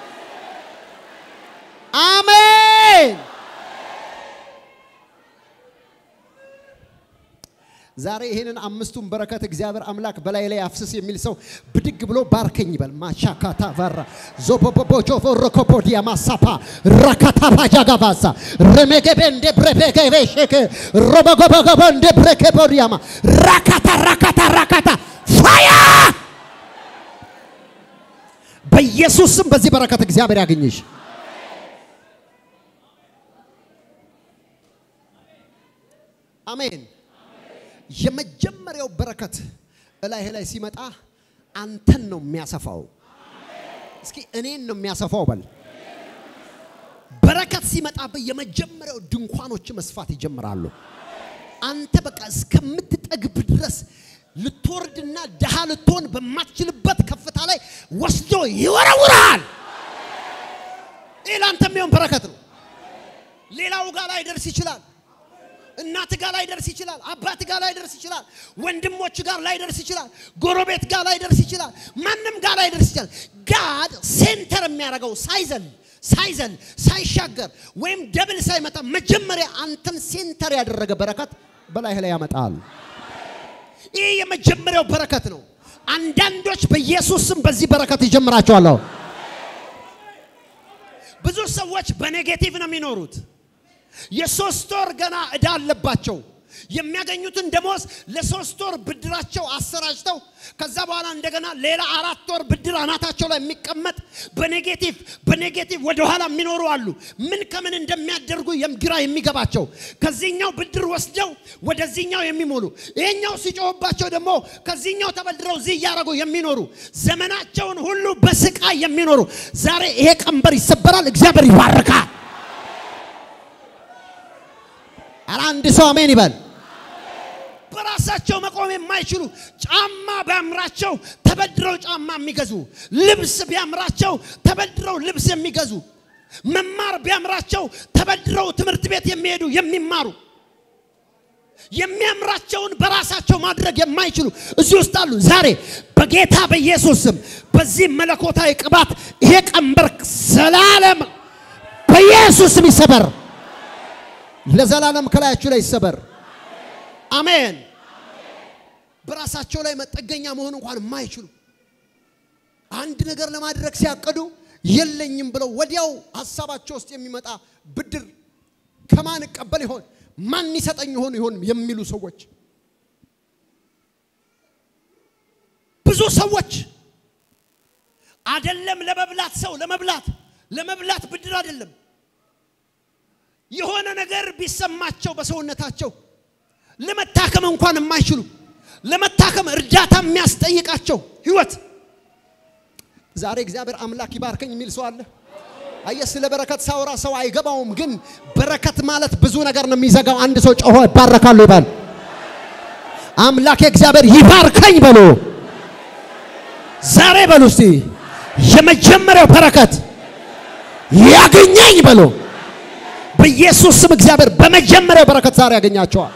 አሜን። ዛሬ ይህንን አምስቱን በረከት እግዚአብሔር አምላክ በላይ ላይ አፍስስ የሚል ሰው ብድግ ብሎ ባርከኝ ይበል። ማሻካታ ቫራ ዞቦቦቦጆ ሮኮፖዲያ ማሳፓ ራካታ ባጃጋቫሳ ረሜገቤ እንደ ብሬቤገቤ ሼክ ሮበጎበጎበ እንደ ብሬኬቦዲያማ ራካታ ራካታ ራካታ ፋያ በኢየሱስ ስም በዚህ በረከት እግዚአብሔር ያገኝሽ። አሜን። የመጀመሪያው በረከት እላይህ ላይ ሲመጣ አንተን ነው የሚያሰፋው። እስኪ እኔን ነው የሚያሰፋው በል። በረከት ሲመጣብህ የመጀመሪያው ድንኳኖች መስፋት ይጀምራሉ። አንተ በቃ እስከምትጠግብ ድረስ ልትወርድና ድሃ ልትሆን በማትችልበት ከፍታ ላይ ወስዶ ይወረውራል። ይህ ለአንተ የሚሆን በረከት ነው። ሌላው ጋር ላይ ደርስ ይችላል። እናት ጋር ላይ ደርስ ይችላል። አባት ጋር ላይ ደርስ ይችላል። ወንድሞች ጋር ላይ ደርስ ይችላል። ጎረቤት ጋር ላይ ደርስ ይችላል። ማንም ጋር ላይ ደርስ ይችላል። ጋድ ሴንተር የሚያደርገው ሳይዘል ሳይዘል ሳይሻገር ወይም ደብል ሳይመጣ መጀመሪያ አንተን ሴንተር ያደረገ በረከት በላይህ ላይ ያመጣል። ይህ የመጀመሪያው በረከት ነው። አንዳንዶች በኢየሱስ ስም በዚህ በረከት ይጀምራቸዋለሁ። ብዙ ሰዎች በኔጌቲቭ ነው የሚኖሩት። የሶስት ወር ገና እዳ አለባቸው። የሚያገኙትን ደሞዝ ለሶስት ወር ብድራቸው አሰራጭተው ከዛ በኋላ እንደገና ሌላ አራት ወር ብድር አናታቸው ላይ የሚቀመጥ በኔጌቲቭ በኔጌቲቭ ወደኋላ የሚኖሩ አሉ። ምን ከምን እንደሚያደርጉ ግራ የሚገባቸው ከዚህኛው ብድር ወስደው ወደዚህኛው የሚሞሉ ይሄኛው ሲጮህባቸው ደግሞ ከዚህኛው ተበድረው እዚህ እያደረጉ የሚኖሩ ዘመናቸውን ሁሉ በስቃይ የሚኖሩ ዛሬ ይሄ ቀንበር ይሰበራል። እግዚአብሔር ይባርካል። ኧረ አንድ ሰው አሜን ይበል። በራሳቸው መቆም የማይችሉ ጫማ ቢያምራቸው ተበድረው ጫማ የሚገዙ ልብስ ቢያምራቸው ተበድረው ልብስ የሚገዙ መማር ቢያምራቸው ተበድረው ትምህርት ቤት የሚሄዱ የሚማሩ የሚያምራቸውን በራሳቸው ማድረግ የማይችሉ እዚህ ውስጥ አሉ። ዛሬ በጌታ በኢየሱስ ስም በዚህ መለኮታዊ ቅባት ይሄ ቀንበር ዘላለም በኢየሱስ ስም ይሰበር። ለዘላለም ከላያችሁ ላይ ይሰበር። አሜን። በራሳቸው ላይ መጠገኛ መሆን እንኳን የማይችሉ አንድ ነገር ለማድረግ ሲያቅዱ የለኝም ብለው ወዲያው ሀሳባቸው ውስጥ የሚመጣ ብድር ከማን እቀበል ይሆን ማን ይሰጠኝ ይሆን ይሆን የሚሉ ሰዎች ብዙ ሰዎች አደለም ለመብላት ሰው ለመብላት ለመብላት ብድር አይደለም የሆነ ነገር ቢሰማቸው በሰውነታቸው ለመታከም እንኳን የማይችሉ ለመታከም እርዳታ የሚያስጠይቃቸው ህይወት ዛሬ እግዚአብሔር አምላክ ይባርከኝ የሚል ሰው አለ። አየህ፣ ስለ በረከት ሳወራ ሰው አይገባውም፣ ግን በረከት ማለት ብዙ ነገር ነው የሚዘጋው። አንድ ሰው ጮሆ ይባረካሉ ይባል። አምላኬ እግዚአብሔር ይባርከኝ በሉ። ዛሬ በሉ እስቲ የመጀመሪያው በረከት ያገኘኝ በሉ። በኢየሱስ ስም እግዚአብሔር በመጀመሪያው በረከት ዛሬ ያገኛቸዋል።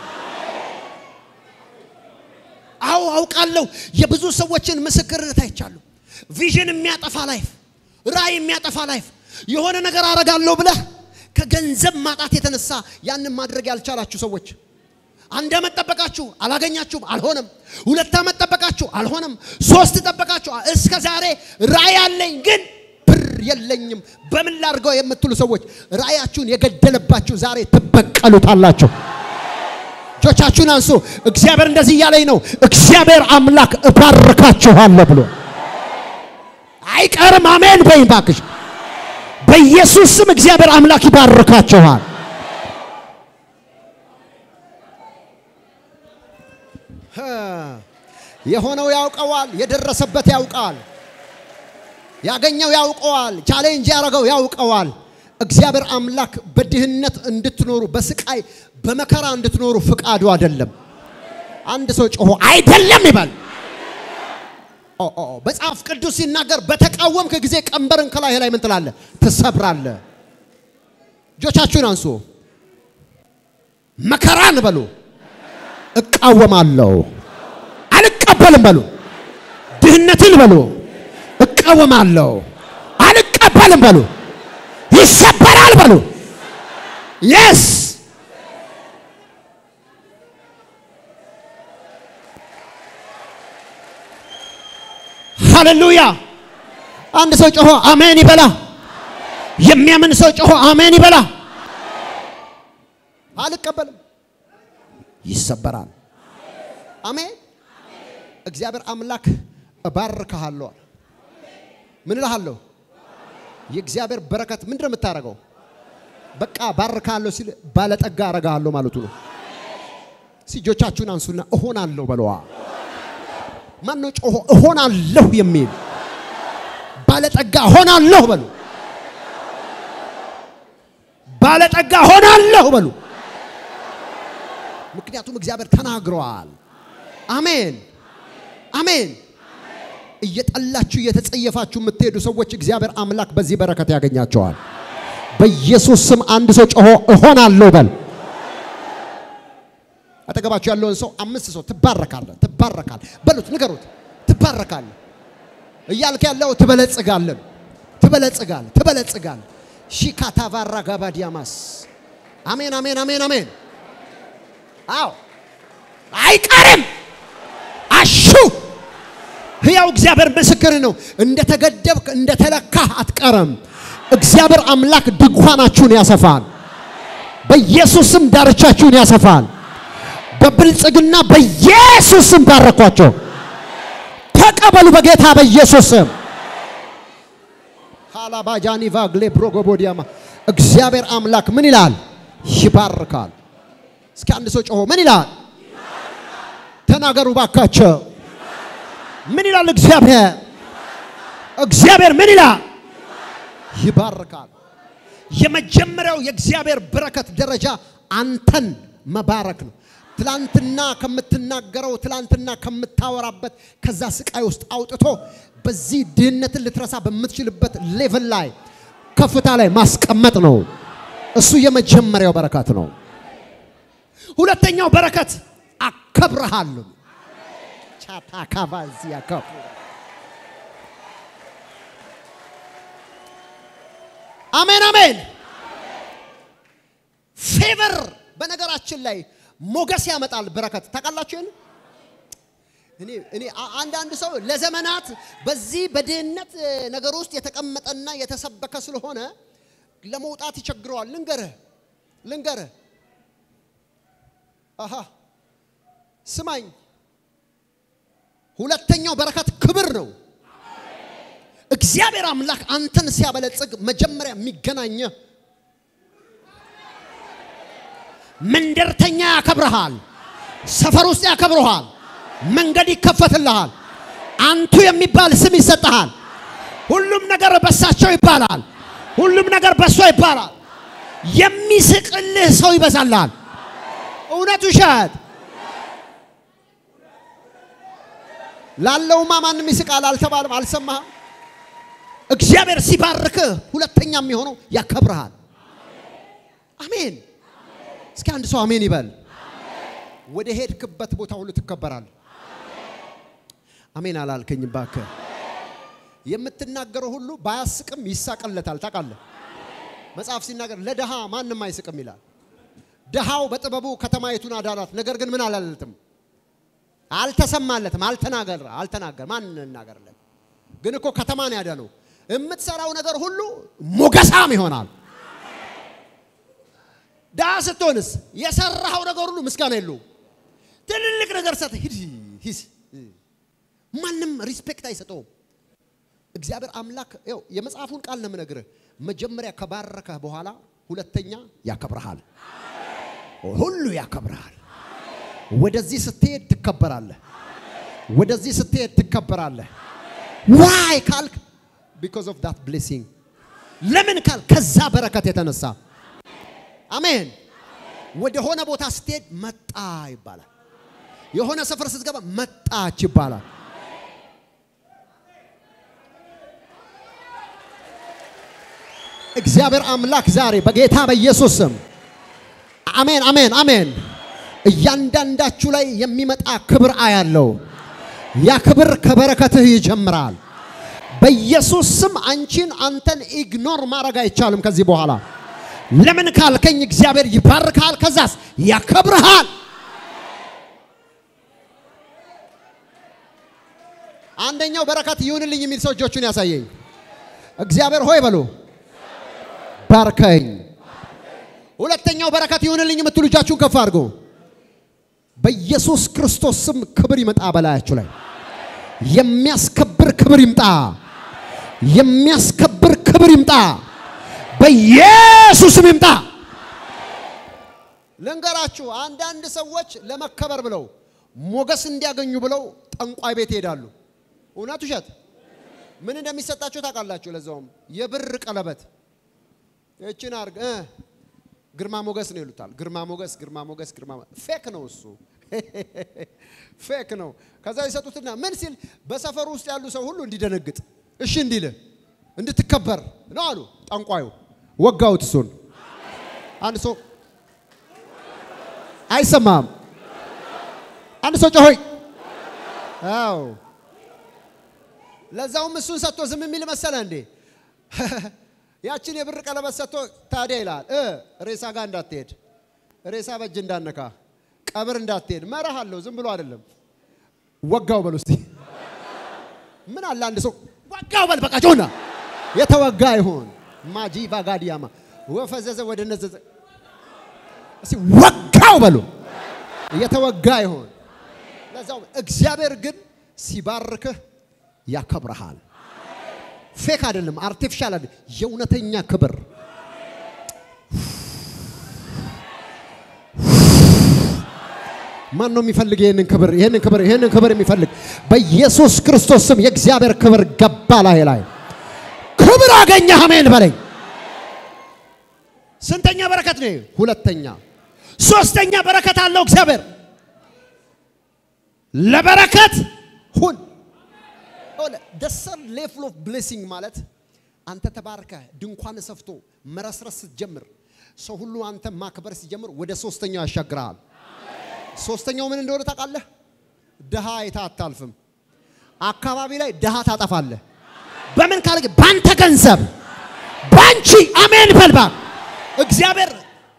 አዎ አውቃለሁ። የብዙ ሰዎችን ምስክርነት አይቻለሁ። ቪዥን የሚያጠፋ ላይፍ፣ ራእይ የሚያጠፋ ላይፍ፣ የሆነ ነገር አረጋለሁ ብለህ ከገንዘብ ማጣት የተነሳ ያንን ማድረግ ያልቻላችሁ ሰዎች አንድ ዓመት ጠበቃችሁ አላገኛችሁም፣ አልሆነም። ሁለት ዓመት ጠበቃችሁ አልሆነም። ሶስት ጠበቃችሁ እስከ ዛሬ ራእይ አለኝ ግን ብር የለኝም በምን ላድርገው የምትሉ ሰዎች ራእያችሁን የገደለባችሁ ዛሬ ትበቀሉታላችሁ። እጆቻችሁን አንሱ። እግዚአብሔር እንደዚህ እያለኝ ነው። እግዚአብሔር አምላክ እባርካችኋለሁ ብሎ አይቀርም። አሜን በይም እባክሽ። በኢየሱስ ስም እግዚአብሔር አምላክ ይባርካችኋል። የሆነው ያውቀዋል፣ የደረሰበት ያውቃል፣ ያገኘው ያውቀዋል፣ ቻሌንጅ ያደረገው ያውቀዋል። እግዚአብሔር አምላክ በድህነት እንድትኖሩ በስቃይ በመከራ እንድትኖሩ ፍቃዱ አይደለም። አንድ ሰው ጮሆ አይደለም ይባል። ኦ ኦ መጽሐፍ ቅዱስ ሲናገር በተቃወምክ ጊዜ ቀንበርን ከላይ ላይ ምን ትላለህ? ትሰብራለህ። እጆቻችሁን አንሱ። መከራን በሉ እቃወማለሁ፣ አልቀበልም በሉ። ድህነትን በሉ እቃወማለሁ፣ አልቀበልም በሉ። ይሰበራል በሉ። የስ ሃሌሉያ። አንድ ሰው ጮሆ አሜን ይበላ። የሚያምን ሰው ጮሆ አሜን ይበላ። አልቀበልም፣ ይሰበራል። አሜን። እግዚአብሔር አምላክ እባርክሃለሁ። ምን እልሃለሁ? የእግዚአብሔር በረከት ምንድን ነው የምታደርገው? በቃ ባርካለሁ ሲል ባለጠጋ አረጋለሁ ማለቱ ነው። እጆቻችሁን አንሱና እሆናለሁ በለዋ። ማን ነው ጮሆ እሆናለሁ የሚል? ባለጠጋ እሆናለሁ በሉ። ባለጠጋ እሆናለሁ በሉ። ምክንያቱም እግዚአብሔር ተናግረዋል። አሜን አሜን። እየጠላችሁ እየተጸየፋችሁ የምትሄዱ ሰዎች እግዚአብሔር አምላክ በዚህ በረከት ያገኛቸዋል። በኢየሱስ ስም አንድ ሰው ጮሆ እሆናለሁ በል። አጠገባችሁ ያለውን ሰው አምስት ሰው ትባረካለህ፣ ትባረካለህ በሉት፣ ንገሩት። ትባረካለህ እያልክ ያለው ትበለጽጋለህ፣ ትበለጽጋለህ፣ ትበለጽጋለህ። ሺካታ ቫራ ጋባዲያማስ አሜን፣ አሜን፣ አሜን፣ አሜን። አዎ አይቀርም። አሹ ሕያው እግዚአብሔር ምስክር ነው። እንደተገደብክ እንደተለካህ አትቀርም። እግዚአብሔር አምላክ ድንኳናችሁን ያሰፋል። በኢየሱስም ዳርቻችሁን ያሰፋል። በብልጽግና በኢየሱስም ባረኳቸው። ተቀበሉ በጌታ በኢየሱስም። ሃላባጃኒ ቫግሌ ብሮጎቦዲያማ እግዚአብሔር አምላክ ምን ይላል? ይባርካል። እስኪ አንድ ሰው ጮሆ ምን ይላል? ተናገሩ ባካቸው። ምን ይላል እግዚአብሔር? እግዚአብሔር ምን ይላል? ይባርካል። የመጀመሪያው የእግዚአብሔር በረከት ደረጃ አንተን መባረክ ነው። ትላንትና ከምትናገረው ትላንትና ከምታወራበት ከዛ ስቃይ ውስጥ አውጥቶ በዚህ ድህነትን ልትረሳ በምትችልበት ሌቭል ላይ ከፍታ ላይ ማስቀመጥ ነው። እሱ የመጀመሪያው በረከት ነው። ሁለተኛው በረከት አከብረሃለሁ። ቻታካባዚ ያከብ አሜን አሜን። ፌቨር በነገራችን ላይ ሞገስ ያመጣል። በረከት ታውቃላችሁ። እኔ እኔ አንዳንድ ሰው ለዘመናት በዚህ በድህነት ነገር ውስጥ የተቀመጠና የተሰበከ ስለሆነ ለመውጣት ይቸግረዋል። ልንገርህ ልንገርህ፣ አሃ ስማኝ፣ ሁለተኛው በረከት ክብር ነው። እግዚአብሔር አምላክ አንተን ሲያበለጽግ መጀመሪያ የሚገናኘ መንደርተኛ ያከብረሃል። ሰፈር ውስጥ ያከብረሃል። መንገድ ይከፈትልሃል። አንቱ የሚባል ስም ይሰጥሃል። ሁሉም ነገር በሳቸው ይባላል። ሁሉም ነገር በእሷ ይባላል። የሚስቅልህ ሰው ይበዛላል። እውነት ውሸት ላለውማ ማንም ይስቃል አልተባለም፣ አልሰማህም? እግዚአብሔር ሲባርክህ ሁለተኛ የሚሆነው ያከብርሃል። አሜን። እስኪ አንድ ሰው አሜን ይበል። ወደ ሄድክበት ቦታ ሁሉ ትከበራለህ። አሜን አላልከኝም? እባክህ የምትናገረው ሁሉ ባያስቅም ይሳቀለታል። ታውቃለህ? መጽሐፍ ሲናገር ለድሃ ማንም አይስቅም ይላል። ድሃው በጥበቡ ከተማይቱን አዳናት፣ ነገር ግን ምን አላለትም አልተሰማለትም። አልተናገር አልተናገር ማን እናገርለት? ግን እኮ ከተማን ያዳነው የምትሰራው ነገር ሁሉ ሞገሳም ይሆናል። ድሃ ስትሆንስ የሰራኸው ነገር ሁሉ ምስጋና የለውም። ትልልቅ ነገር ሰጥ ሂድ ሂስ ማንም ሪስፔክት አይሰጠውም። እግዚአብሔር አምላክ ይኸው የመጽሐፉን ቃል ነው የምነግርህ። መጀመሪያ ከባረከህ በኋላ ሁለተኛ ያከብረሃል፣ ሁሉ ያከብረሃል። ወደዚህ ስትሄድ ትከበራለህ። ወደዚህ ስትሄድ ትከበራለህ። ዋይ ካልክ ቢኮዝ ኦፍ ዳት ብሌሲንግ። ለምን ካል ከዛ በረከት የተነሳ አሜን። ወደ ሆነ ቦታ ስትሄድ መጣ ይባላል። የሆነ ሰፈር ስትገባ መጣች ይባላል። እግዚአብሔር አምላክ ዛሬ በጌታ በኢየሱስ ስም አሜን፣ አሜን፣ አሜን። እያንዳንዳችሁ ላይ የሚመጣ ክብር አያለው። ያ ክብር ከበረከትህ ይጀምራል። በኢየሱስ ስም አንቺን አንተን ኢግኖር ማድረግ አይቻልም ከዚህ በኋላ። ለምን ካልከኝ እግዚአብሔር ይባርካል፣ ከዛስ ያከብርሃል። አንደኛው በረከት ይሁንልኝ የሚል ሰው እጆቹን ያሳየኝ። እግዚአብሔር ሆይ በሉ ባርከኝ። ሁለተኛው በረከት ይሁንልኝ የምትሉ እጃችሁን ከፍ አድርጉ። በኢየሱስ ክርስቶስ ስም ክብር ይመጣ በላያችሁ ላይ የሚያስከብር ክብር ይምጣ። የሚያስከብር ክብር ይምጣ። በኢየሱስም ይምጣ። ልንገራችሁ፣ አንዳንድ ሰዎች ለመከበር ብለው ሞገስ እንዲያገኙ ብለው ጠንቋይ ቤት ይሄዳሉ። እውነት ውሸት? ምን እንደሚሰጣቸው ታውቃላችሁ? ለዛውም የብር ቀለበት እችን አርግ እ ግርማ ሞገስ ነው ይሉታል። ግርማ ሞገስ፣ ግርማ ሞገስ፣ ግርማ ፌክ ነው እሱ ፌክ ነው። ከዛ ይሰጡትና ምን ሲል በሰፈሩ ውስጥ ያሉ ሰው ሁሉ እንዲደነግጥ እሺ እንዲል እንድትከበር ነው አሉ ጠንቋዩ። ወጋውት እሱን አንድ ሰው አይሰማም። አንድ ሰው ጮሆይ አዎ ለዛውም እሱን ሰጥቶ ዝም የሚል መሰለ እንዴ? ያችን የብር ቀለበት ሰጥቶ ታዲያ ይላል እ ሬሳ ጋር እንዳትሄድ፣ ሬሳ በእጅ እንዳነካ፣ ቀብር እንዳትሄድ መርህ አለው። ዝም ብሎ አይደለም። ወጋው በል ውስጥ ምን አለ አንድ ሰው ወጋው በል በቃ ጆና የተወጋ ይሆን ማጂ ባጋዲያማ ወፈዘዘ ወደ ነዘዘ እስቲ ወጋው በሉ የተወጋ ይሆን። ለዛው እግዚአብሔር ግን ሲባርክህ ያከብረሃል። ፌክ አይደለም፣ አርቲፊሻል አይደለም፣ የእውነተኛ ክብር ማን ነው የሚፈልግ ይህንን ክብር ይህንን ክብር ይህንን ክብር የሚፈልግ በኢየሱስ ክርስቶስ ስም የእግዚአብሔር ክብር ገባ ላይ ላይ ክብር አገኘ። አሜን በለኝ። ስንተኛ በረከት ነው? ሁለተኛ። ሶስተኛ በረከት አለው እግዚአብሔር ለበረከት ሁን ደሰር ሌቭል ኦፍ ብሌሲንግ ማለት አንተ ተባርከ ድንኳን ሰፍቶ መረስረስ ስትጀምር ሰው ሁሉ አንተ ማክበር ሲጀምር ወደ ሶስተኛው ያሻግርሃል። ሶስተኛው ምን እንደሆነ ታውቃለህ? ድሃ አይታ አታልፍም። አካባቢ ላይ ድሃ ታጠፋለህ። በምን ካለ በአንተ ገንዘብ፣ በአንቺ አሜን በልባ እግዚአብሔር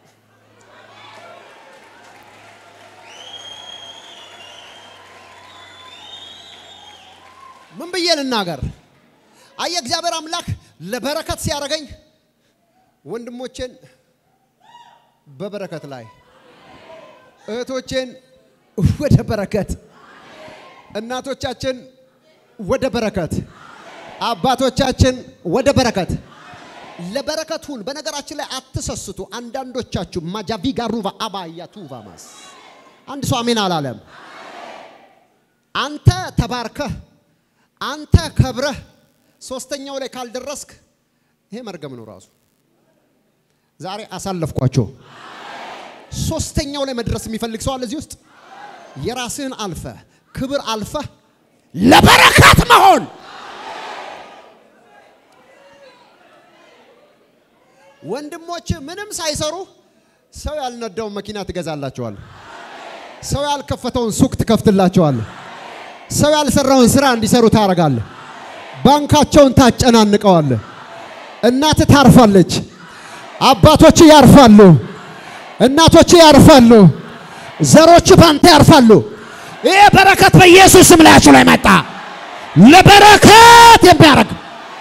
ምን ብዬ ልናገር? አየ እግዚአብሔር አምላክ ለበረከት ሲያደርገኝ ወንድሞቼን በበረከት ላይ እህቶቼን ወደ በረከት እናቶቻችን ወደ በረከት አባቶቻችን ወደ በረከት ለበረከት ሁን። በነገራችን ላይ አትሰስቱ። አንዳንዶቻችሁ ማጃቪ ጋሩቫ አባያ ቱቫማስ አንድ ሰው አሜን አላለም። አንተ ተባርከህ አንተ ከብረህ ሶስተኛው ላይ ካልደረስክ ይሄ መርገም ነው ራሱ። ዛሬ አሳለፍኳቸው። ሶስተኛው ላይ መድረስ የሚፈልግ ሰው አለ እዚህ ውስጥ የራስህን አልፈ ክብር አልፈ ለበረከት መሆን ወንድሞች ምንም ሳይሰሩ ሰው ያልነዳውን መኪና ትገዛላቸዋል። ሰው ያልከፈተውን ሱቅ ትከፍትላቸዋል። ሰው ያልሰራውን ስራ እንዲሰሩ ታደርጋለህ። ባንካቸውን ታጨናንቀዋለህ። እናት ታርፋለች። አባቶች ያርፋሉ። እናቶች ያርፋሉ። ዘሮች ባንተ ያርፋሉ። ይህ በረከት በኢየሱስ ስም ላያችሁ ላይ መጣ። ለበረከት የሚያደርግ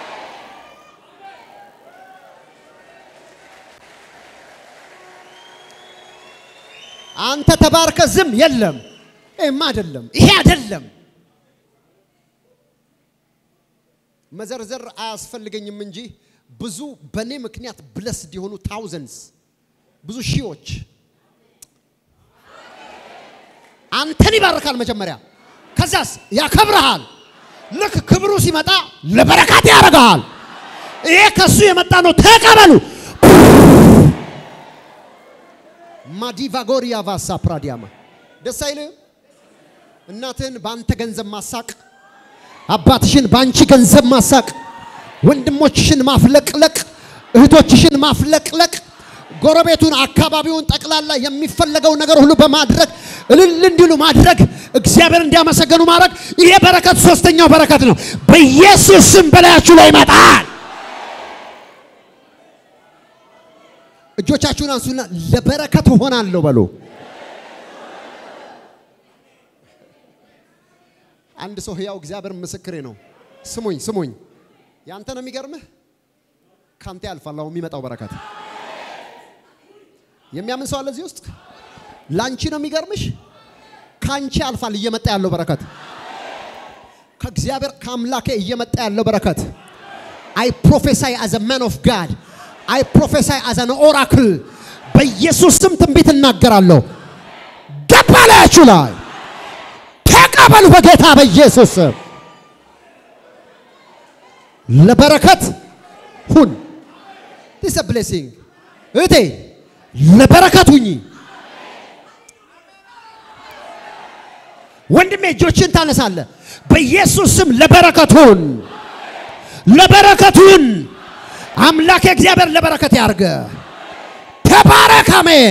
አንተ ተባርከ ዝም የለም። ይሄማ አይደለም፣ ይሄ አይደለም። መዘርዘር አያስፈልገኝም እንጂ ብዙ በእኔ ምክንያት ብለስድ የሆኑ ታውዘንድስ ብዙ ሺዎች አንተን ይባርካል መጀመሪያ፣ ከዛስ ያከብረሃል። ልክ ክብሩ ሲመጣ ለበረከት ያደርግሃል። ይሄ ከሱ የመጣ ነው፣ ተቀበሉ። ማዲቫጎሪያ ቫሳ ፕራዲያማ ደስ አይልም? እናትህን በአንተ ገንዘብ ማሳቅ፣ አባትሽን በአንቺ ገንዘብ ማሳቅ፣ ወንድሞችሽን ማፍለቅለቅ፣ እህቶችሽን ማፍለቅለቅ፣ ጎረቤቱን፣ አካባቢውን ጠቅላላ የሚፈለገው ነገር ሁሉ በማድረግ እልል እንዲሉ ማድረግ፣ እግዚአብሔር እንዲያመሰገኑ ማድረግ። ይሄ በረከት ሶስተኛው በረከት ነው። በኢየሱስ ስም በላያችሁ ላይ ይመጣል። እጆቻችሁን አንሱና ለበረከት እሆናለሁ በሉ። አንድ ሰው ህያው እግዚአብሔር ምስክሬ ነው። ስሙኝ ስሙኝ፣ ያንተ ነው የሚገርምህ፣ ካንተ ያልፋል አሁን የሚመጣው በረከት። የሚያምን ሰው አለ እዚህ ውስጥ? ላንቺ ነው የሚገርምሽ፣ ካንቺ ያልፋል እየመጣ ያለው በረከት፣ ከእግዚአብሔር ከአምላኬ እየመጣ ያለው በረከት። አይ ፕሮፌሳይ አዘ ማን ኦፍ ጋድ አይ ፕሮፌሳይ አዝ አን ኦራክል በኢየሱስ ስም ትንቢት እናገራለሁ። ገባ ላያችሁ ላይ ተቀበሉ በጌታ በኢየሱስ ስም። ለበረከት ሁን። ዲስ ብሌሲንግ እህቴ ለበረከት ሁኚ። ወንድሜ እጆችን ታነሳለ። በኢየሱስ ስም ለበረከት ሁን፣ ለበረከት ሁን። አምላክ እግዚአብሔር ለበረከት ያርገ። ተባረክ። አሜን።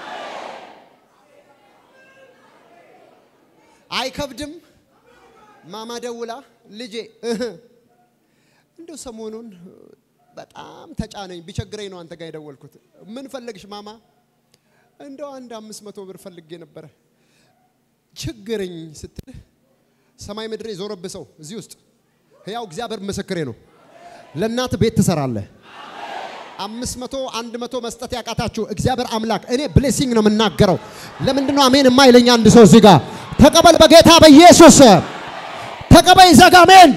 አይከብድም። ማማ ደውላ ልጄ እህ እንደው ሰሞኑን በጣም ተጫነኝ ቢቸግረኝ ነው አንተ ጋር የደወልኩት። ምን ፈለግሽ ማማ? እንደው አንድ አምስት መቶ ብር ፈልጌ ነበረ ችግረኝ ስትል ሰማይ ምድር የዞረብህ ሰው እዚህ ውስጥ ሕያው እግዚአብሔር ምስክሬ ነው። ለእናት ቤት ትሰራለህ። አምስት መቶ አንድ መቶ መስጠት ያቃታችሁ እግዚአብሔር አምላክ እኔ ብሌሲንግ ነው የምናገረው። ለምንድን ነው አሜን የማይለኝ አንድ ሰው እዚህ ጋር? ተቀበል በጌታ በኢየሱስ ተቀበል። ይዘጋ አሜን።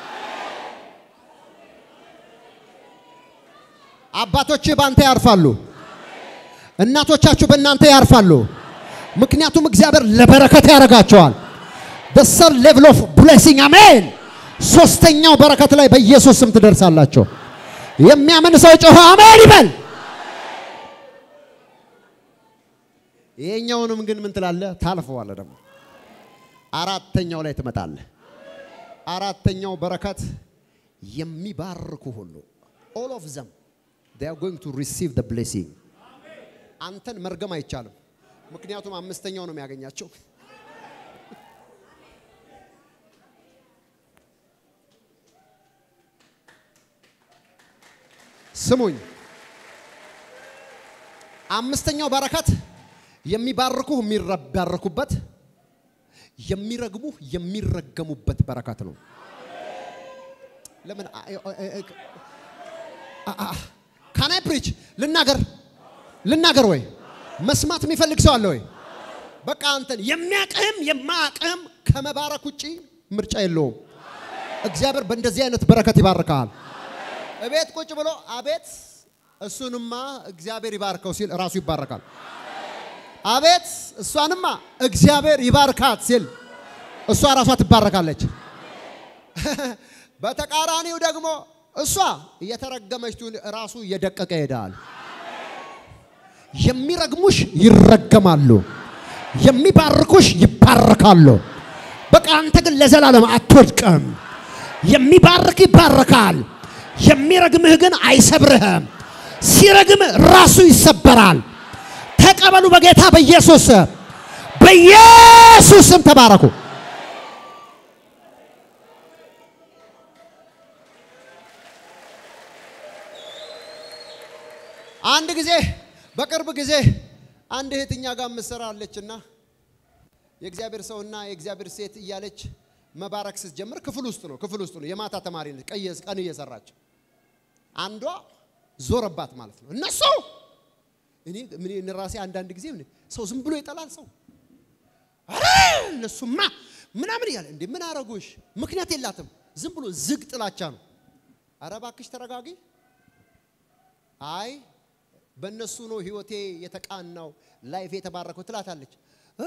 አባቶች በአንተ ያርፋሉ። እናቶቻችሁ በእናንተ ያርፋሉ። ምክንያቱም እግዚአብሔር ለበረከት ያደርጋቸዋል። the third level of blessing አሜን። ሶስተኛው በረከት ላይ በኢየሱስ ስም ትደርሳላችሁ። የሚያምን ሰው ጮኸ አሜን ይበል። ይሄኛውንም ግን ምን ትላለህ? ታልፈዋለህ። ደግሞ አራተኛው ላይ ትመጣለህ። አራተኛው በረከት የሚባርኩ ሁሉ all of them they are going to receive the blessing። አንተን መርገም አይቻልም። ምክንያቱም አምስተኛው ነው የሚያገኛቸው። ስሙኝ፣ አምስተኛው በረከት የሚባርኩ የሚባረኩበት፣ የሚረግሙ የሚረገሙበት በረከት ነው። ለምን ካናይ ፕሪች ልናገር ልናገር ወይ መስማት የሚፈልግ ሰው አለ ወይ? በቃ አንተን የሚያቅህም የማያቅህም ከመባረክ ውጪ ምርጫ የለውም። እግዚአብሔር በእንደዚህ አይነት በረከት ይባርካል። እቤት ቁጭ ብሎ አቤት እሱንማ እግዚአብሔር ይባርከው ሲል ራሱ ይባረካል። አቤት እሷንማ እግዚአብሔር ይባርካት ሲል እሷ ራሷ ትባረካለች። በተቃራኒው ደግሞ እሷ እየተረገመች ትሁን ራሱ እየደቀቀ ይሄዳል። የሚረግሙሽ ይረገማሉ፣ የሚባርኩሽ ይባረካሉ። በቃ አንተ ግን ለዘላለም አትወድቅም። የሚባርክ ይባረካል፣ የሚረግምህ ግን አይሰብርህም። ሲረግምህ ራሱ ይሰበራል። ተቀበሉ በጌታ በኢየሱስ ስም። በኢየሱስ ስም ተባረኩ። አንድ ጊዜ በቅርብ ጊዜ አንድ እህትኛ ጋር ምሰራለችና የእግዚአብሔር ሰውና የእግዚአብሔር ሴት እያለች መባረክ ስትጀምር ክፍል ውስጥ ነው ክፍል ውስጥ ነው የማታ ተማሪ ነች ቀየ- ቀን እየሰራች አንዷ ዞረባት ማለት ነው እነሱ እኔ ምን እኔ ራሴ አንዳንድ ጊዜ ምን ሰው ዝም ብሎ ይጠላል ሰው አረ እነሱማ ምናምን እያለ እንዴ ምን አረጉሽ ምክንያት የላትም ዝም ብሎ ዝግ ጥላቻ ነው አረ እባክሽ ተረጋጊ አይ በእነሱ ነው ህይወቴ የተቃናው ላይፍ የተባረከው ትላታለች እ?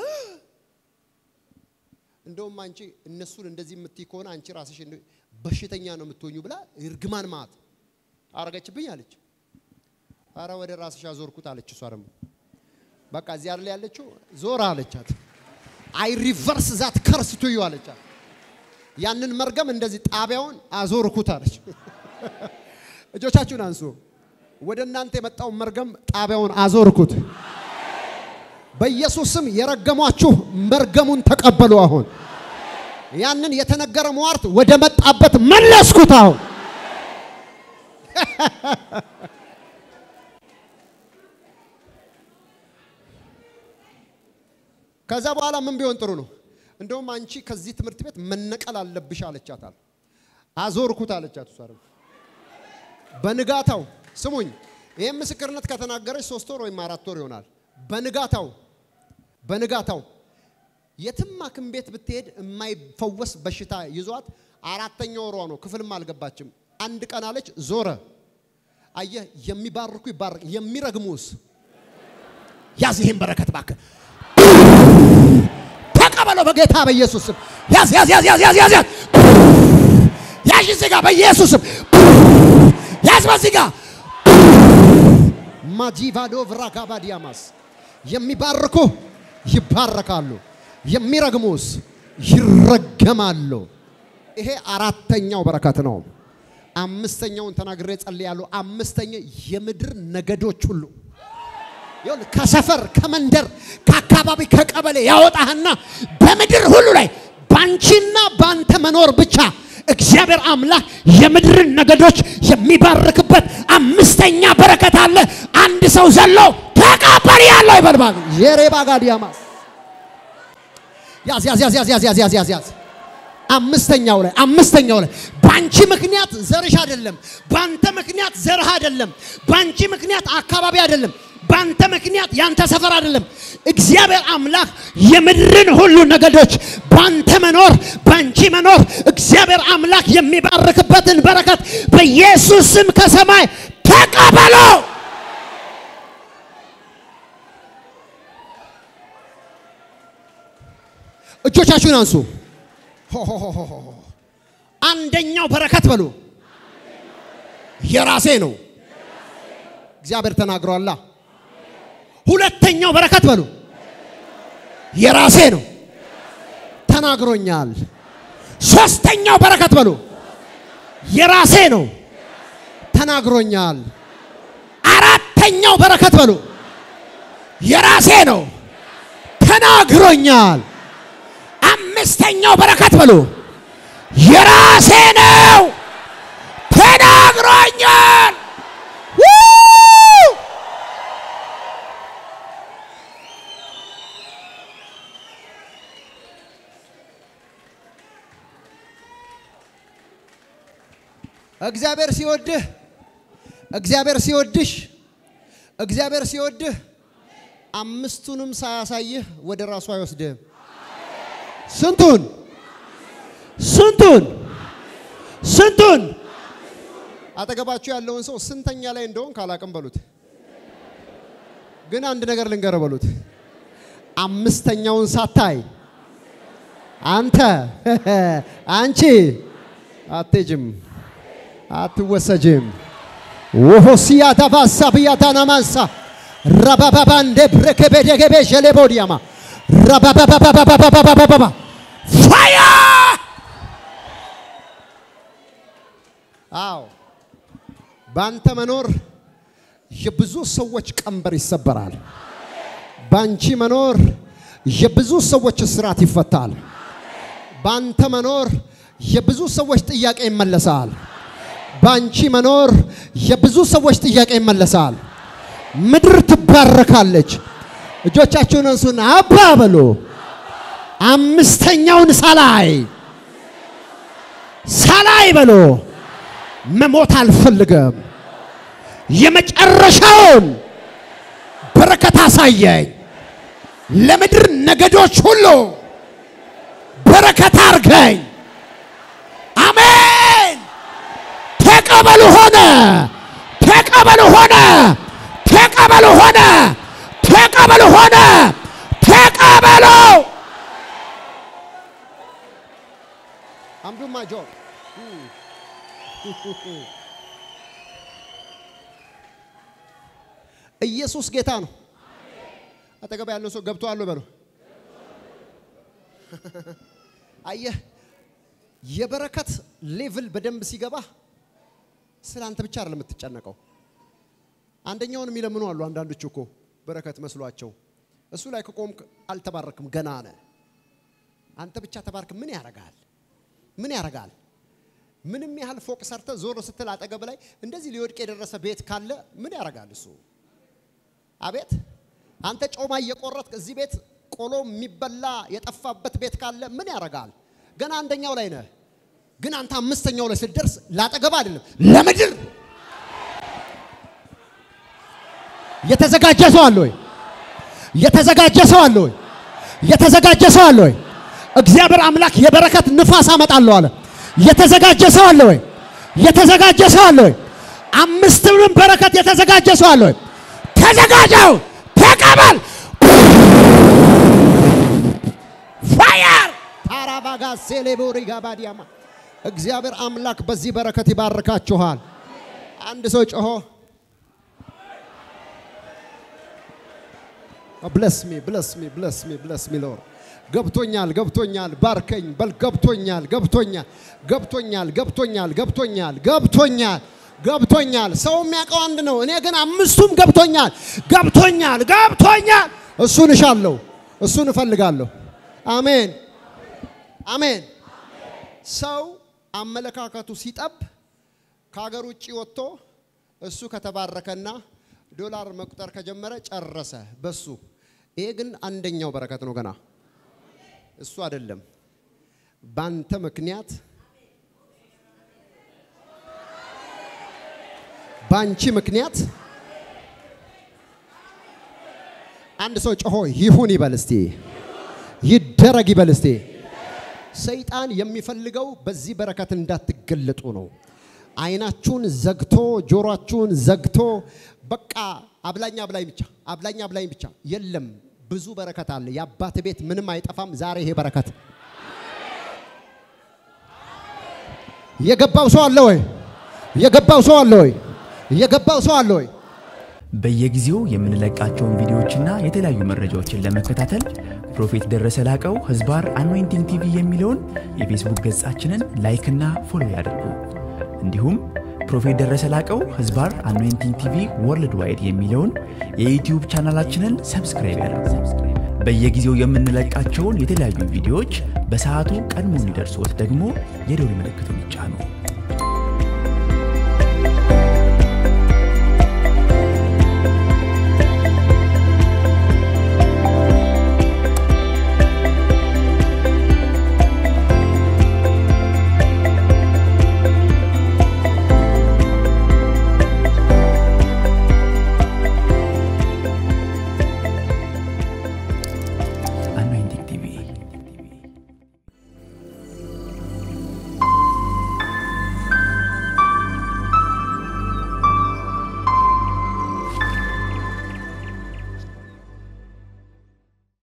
እንደውም አንቺ እነሱን እንደዚህ የምትይ ከሆነ አንቺ ራስሽ እንደ- በሽተኛ ነው የምትሆኙ ብላ እርግማን ማት አረገችብኝ አለች አረ ወደ ራስሽ አዞርኩት አለች እሷ ደግሞ በቃ እዚህ አይደል ያለችው ዞራ አለቻት አይ ሪቨርስ ዛት ከርስ ቱ ዩ አለቻት ያንን መርገም እንደዚህ ጣቢያውን አዞርኩት አለች እጆቻችሁን አንሱ ወደ እናንተ የመጣውን መርገም ጣቢያውን አዞርኩት። በኢየሱስ ስም የረገሟችሁ መርገሙን ተቀበሉ። አሁን ያንን የተነገረ ሟርት ወደ መጣበት መለስኩት። አሁን ከዛ በኋላ ምን ቢሆን ጥሩ ነው? እንደውም አንቺ ከዚህ ትምህርት ቤት መነቀል አለብሽ አለቻታል። አዞርኩት አለቻት እሷ ደግሞ በንጋታው ስሙኝ፣ ይህም ምስክርነት ከተናገረች ሶስት ወር ወይም አራት ወር ይሆናል። በንጋታው በንጋታው የትም ሐኪም ቤት ብትሄድ የማይፈወስ በሽታ ይዟት አራተኛ ወሯ ነው። ክፍልም አልገባችም። አንድ ቀን አለች ዞረ። አየህ፣ የሚባርኩ ይባርክ፣ የሚረግሙስ ያዝ። ይህን በረከት እባክህ ተቀበለው በጌታ በኢየሱስ ስም። ያዝ ያዝ ያዝ ያዝ ያዝ ያዝ ያዝ ያዥ እዚህ ጋር በኢየሱስ ስም ያዝ በዚህ ጋር ማጂቫዶ ቭራጋባዲያማስ የሚባርኩ ይባረካሉ፣ የሚረግሙስ ይረገማሉ። ይሄ አራተኛው በረከት ነው። አምስተኛውን ተናግሬ ጸልያለሁ። አምስተኛ የምድር ነገዶች ሁሉ ይኸውልህ ከሰፈር ከመንደር ከአካባቢ ከቀበሌ ያወጣህና በምድር ሁሉ ላይ ባንቺና ባንተ መኖር ብቻ እግዚአብሔር አምላክ የምድርን ነገዶች የሚባርክበት አምስተኛ በረከት አለ። አንድ ሰው ዘሎ ተቀበል ያለው ይበልባል። የሬባ ጋዲያማስ ያዝ ያዝ ያዝ ያዝ ያዝ ያዝ ያዝ ያዝ ያዝ አምስተኛው ላይ አምስተኛው ላይ ባንቺ ምክንያት ዘርሽ አይደለም፣ ባንተ ምክንያት ዘርህ አይደለም፣ ባንቺ ምክንያት አካባቢ አይደለም፣ ባንተ ምክንያት ያንተ ሰፈር አይደለም። እግዚአብሔር አምላክ የምድርን ሁሉ ነገዶች ባንተ መኖር ባንቺ መኖር እግዚአብሔር አምላክ የሚባርክበትን በረከት በኢየሱስ ስም ከሰማይ ተቀበሎ። እጆቻችሁን አንሱ። ሆ ሆ ሆ ሆ ሆ። አንደኛው በረከት በሉ የራሴ ነው። እግዚአብሔር ተናግሯላ። ሁለተኛው በረከት በሉ የራሴ ነው ተናግሮኛል። ሶስተኛው በረከት በሉ የራሴ ነው ተናግሮኛል። አራተኛው በረከት በሉ የራሴ ነው ተናግሮኛል። አምስተኛው በረከት በሉ የራሴ ነው ተናግሮኛል። ው! እግዚአብሔር ሲወድህ እግዚአብሔር ሲወድሽ እግዚአብሔር ሲወድህ አምስቱንም ሳያሳይህ ወደ ራሱ አይወስድህም። ስንቱን ስንቱን ስንቱን አጠገባችሁ ያለውን ሰው ስንተኛ ላይ እንደሆን ካላቅም በሉት። ግን አንድ ነገር ልንገር በሉት። አምስተኛውን ሳታይ አንተ አንቺ አትሄጂም። አትወሰጅም። ወሆሲያ ዳባሳ ብያታና ማንሳ ረባባባንዴ ብረከቤደገቤ ሸሌቦዲያማ ረባባባባባባባባባ ፋያ አዎ በአንተ መኖር የብዙ ሰዎች ቀንበር ይሰበራል። በአንቺ መኖር የብዙ ሰዎች እስራት ይፈታል። በአንተ መኖር የብዙ ሰዎች ጥያቄ ይመለሳል። በአንቺ መኖር የብዙ ሰዎች ጥያቄ ይመለሳል። ምድር ትባረካለች። እጆቻችሁን እንሱና አባ በሉ። አምስተኛውን ሳላይ ሳላይ በሉ። መሞት አልፈልግም። የመጨረሻውን በረከት አሳየኝ። ለምድር ነገዶች ሁሉ በረከት አርገኝ። አሜን። ተቀበሉ ሆነ፣ ተቀበሉ ሆነ፣ ተቀበሉ ሆነ፣ ተቀበሉ ሆነ፣ ተቀበሉ። አምዱማ ጆ ኢየሱስ ጌታ ነው። አጠገብ ያለው ሰው ገብቶሃል በለው። አየህ የበረከት ሌቭል በደንብ ሲገባ ስለ አንተ ብቻ አይደለም የምትጨነቀው። አንደኛውን የሚለምኑ አሉ። አንዳንዶች እኮ በረከት መስሏቸው እሱ ላይ ከቆምክ አልተባረክም፣ ገና ነህ። አንተ ብቻ ተባርክ። ምን ያረጋል? ምን ያረጋል? ምንም ያህል ፎቅ ሰርተ ዞር ስትል አጠገብ ላይ እንደዚህ ሊወድቅ የደረሰ ቤት ካለ ምን ያረጋል እሱ? አቤት አንተ ጮማ እየቆረጥክ እዚህ ቤት ቆሎ የሚበላ የጠፋበት ቤት ካለ ምን ያረጋል? ገና አንደኛው ላይ ነህ፣ ግን አንተ አምስተኛው ላይ ስትደርስ ላጠገብ አይደለም ለምድር የተዘጋጀ ሰው አለ ወይ? የተዘጋጀ ሰው አለ ወይ? የተዘጋጀ ሰው አለ ወይ? እግዚአብሔር አምላክ የበረከት ንፋስ አመጣለሁ አለ። የተዘጋጀ ሰው አለ ወይ? የተዘጋጀ ሰው አለ ወይ? አምስትንም በረከት የተዘጋጀ ሰው አለ ወይ? ተዘጋጀው፣ ተቀበል። ፋየር ታራባጋ ሴሌቦሪ ጋባዲያማ እግዚአብሔር አምላክ በዚህ በረከት ይባርካችኋል። አንድ ሰው ጮሆ ብለስ ሚ ብለስ ሚ ብለስ ሚ ብለስ ሚ ሎር ገብቶኛል ገብቶኛል ባርከኝ በል ገብቶኛል ገብቶኛል ገብቶኛል ገብቶኛል ገብቶኛል ገብቶኛል ገብቶኛል ሰው የሚያውቀው አንድ ነው እኔ ግን አምስቱም ገብቶኛል ገብቶኛል ገብቶኛል እሱን እሻለሁ እሱን እፈልጋለሁ አሜን አሜን ሰው አመለካከቱ ሲጠብ ከሀገር ውጭ ወጥቶ እሱ ከተባረከና ዶላር መቁጠር ከጀመረ ጨረሰ በሱ ይሄ ግን አንደኛው በረከት ነው ገና እሱ አይደለም ባንተ ምክንያት ባንቺ ምክንያት አንድ ሰው ጮሆ ይሁን ይበል እስቲ ይደረግ ይበል እስቲ ሰይጣን የሚፈልገው በዚህ በረከት እንዳትገለጡ ነው አይናችሁን ዘግቶ ጆሮአችሁን ዘግቶ በቃ አብላኝ አብላኝ ብቻ አብላኝ አብላኝ ብቻ የለም ብዙ በረከት አለ የአባት ቤት ምንም አይጠፋም ዛሬ ይሄ በረከት የገባው ሰው አለ ወይ የገባው ሰው አለ ወይ የገባው ሰው አለ ወይ በየጊዜው የምንለቃቸውን ቪዲዮዎችና የተለያዩ መረጃዎችን ለመከታተል ፕሮፌት ደረሰ ላቀው ህዝባር አኖይንቲንግ ቲቪ የሚለውን የፌስቡክ ገጻችንን ላይክና ፎሎ ያድርጉ። እንዲሁም ፕሮፌት ደረሰ ላቀው ህዝባር አኖይንቲንግ ቲቪ ወርልድ ዋይድ የሚለውን የዩትዩብ ቻናላችንን ሰብስክራይብ ያድርጉ። በየጊዜው የምንለቃቸውን የተለያዩ ቪዲዮዎች በሰዓቱ ቀድሞ እንዲደርሶት ደግሞ የደውል ምልክቱን ይጫኑ።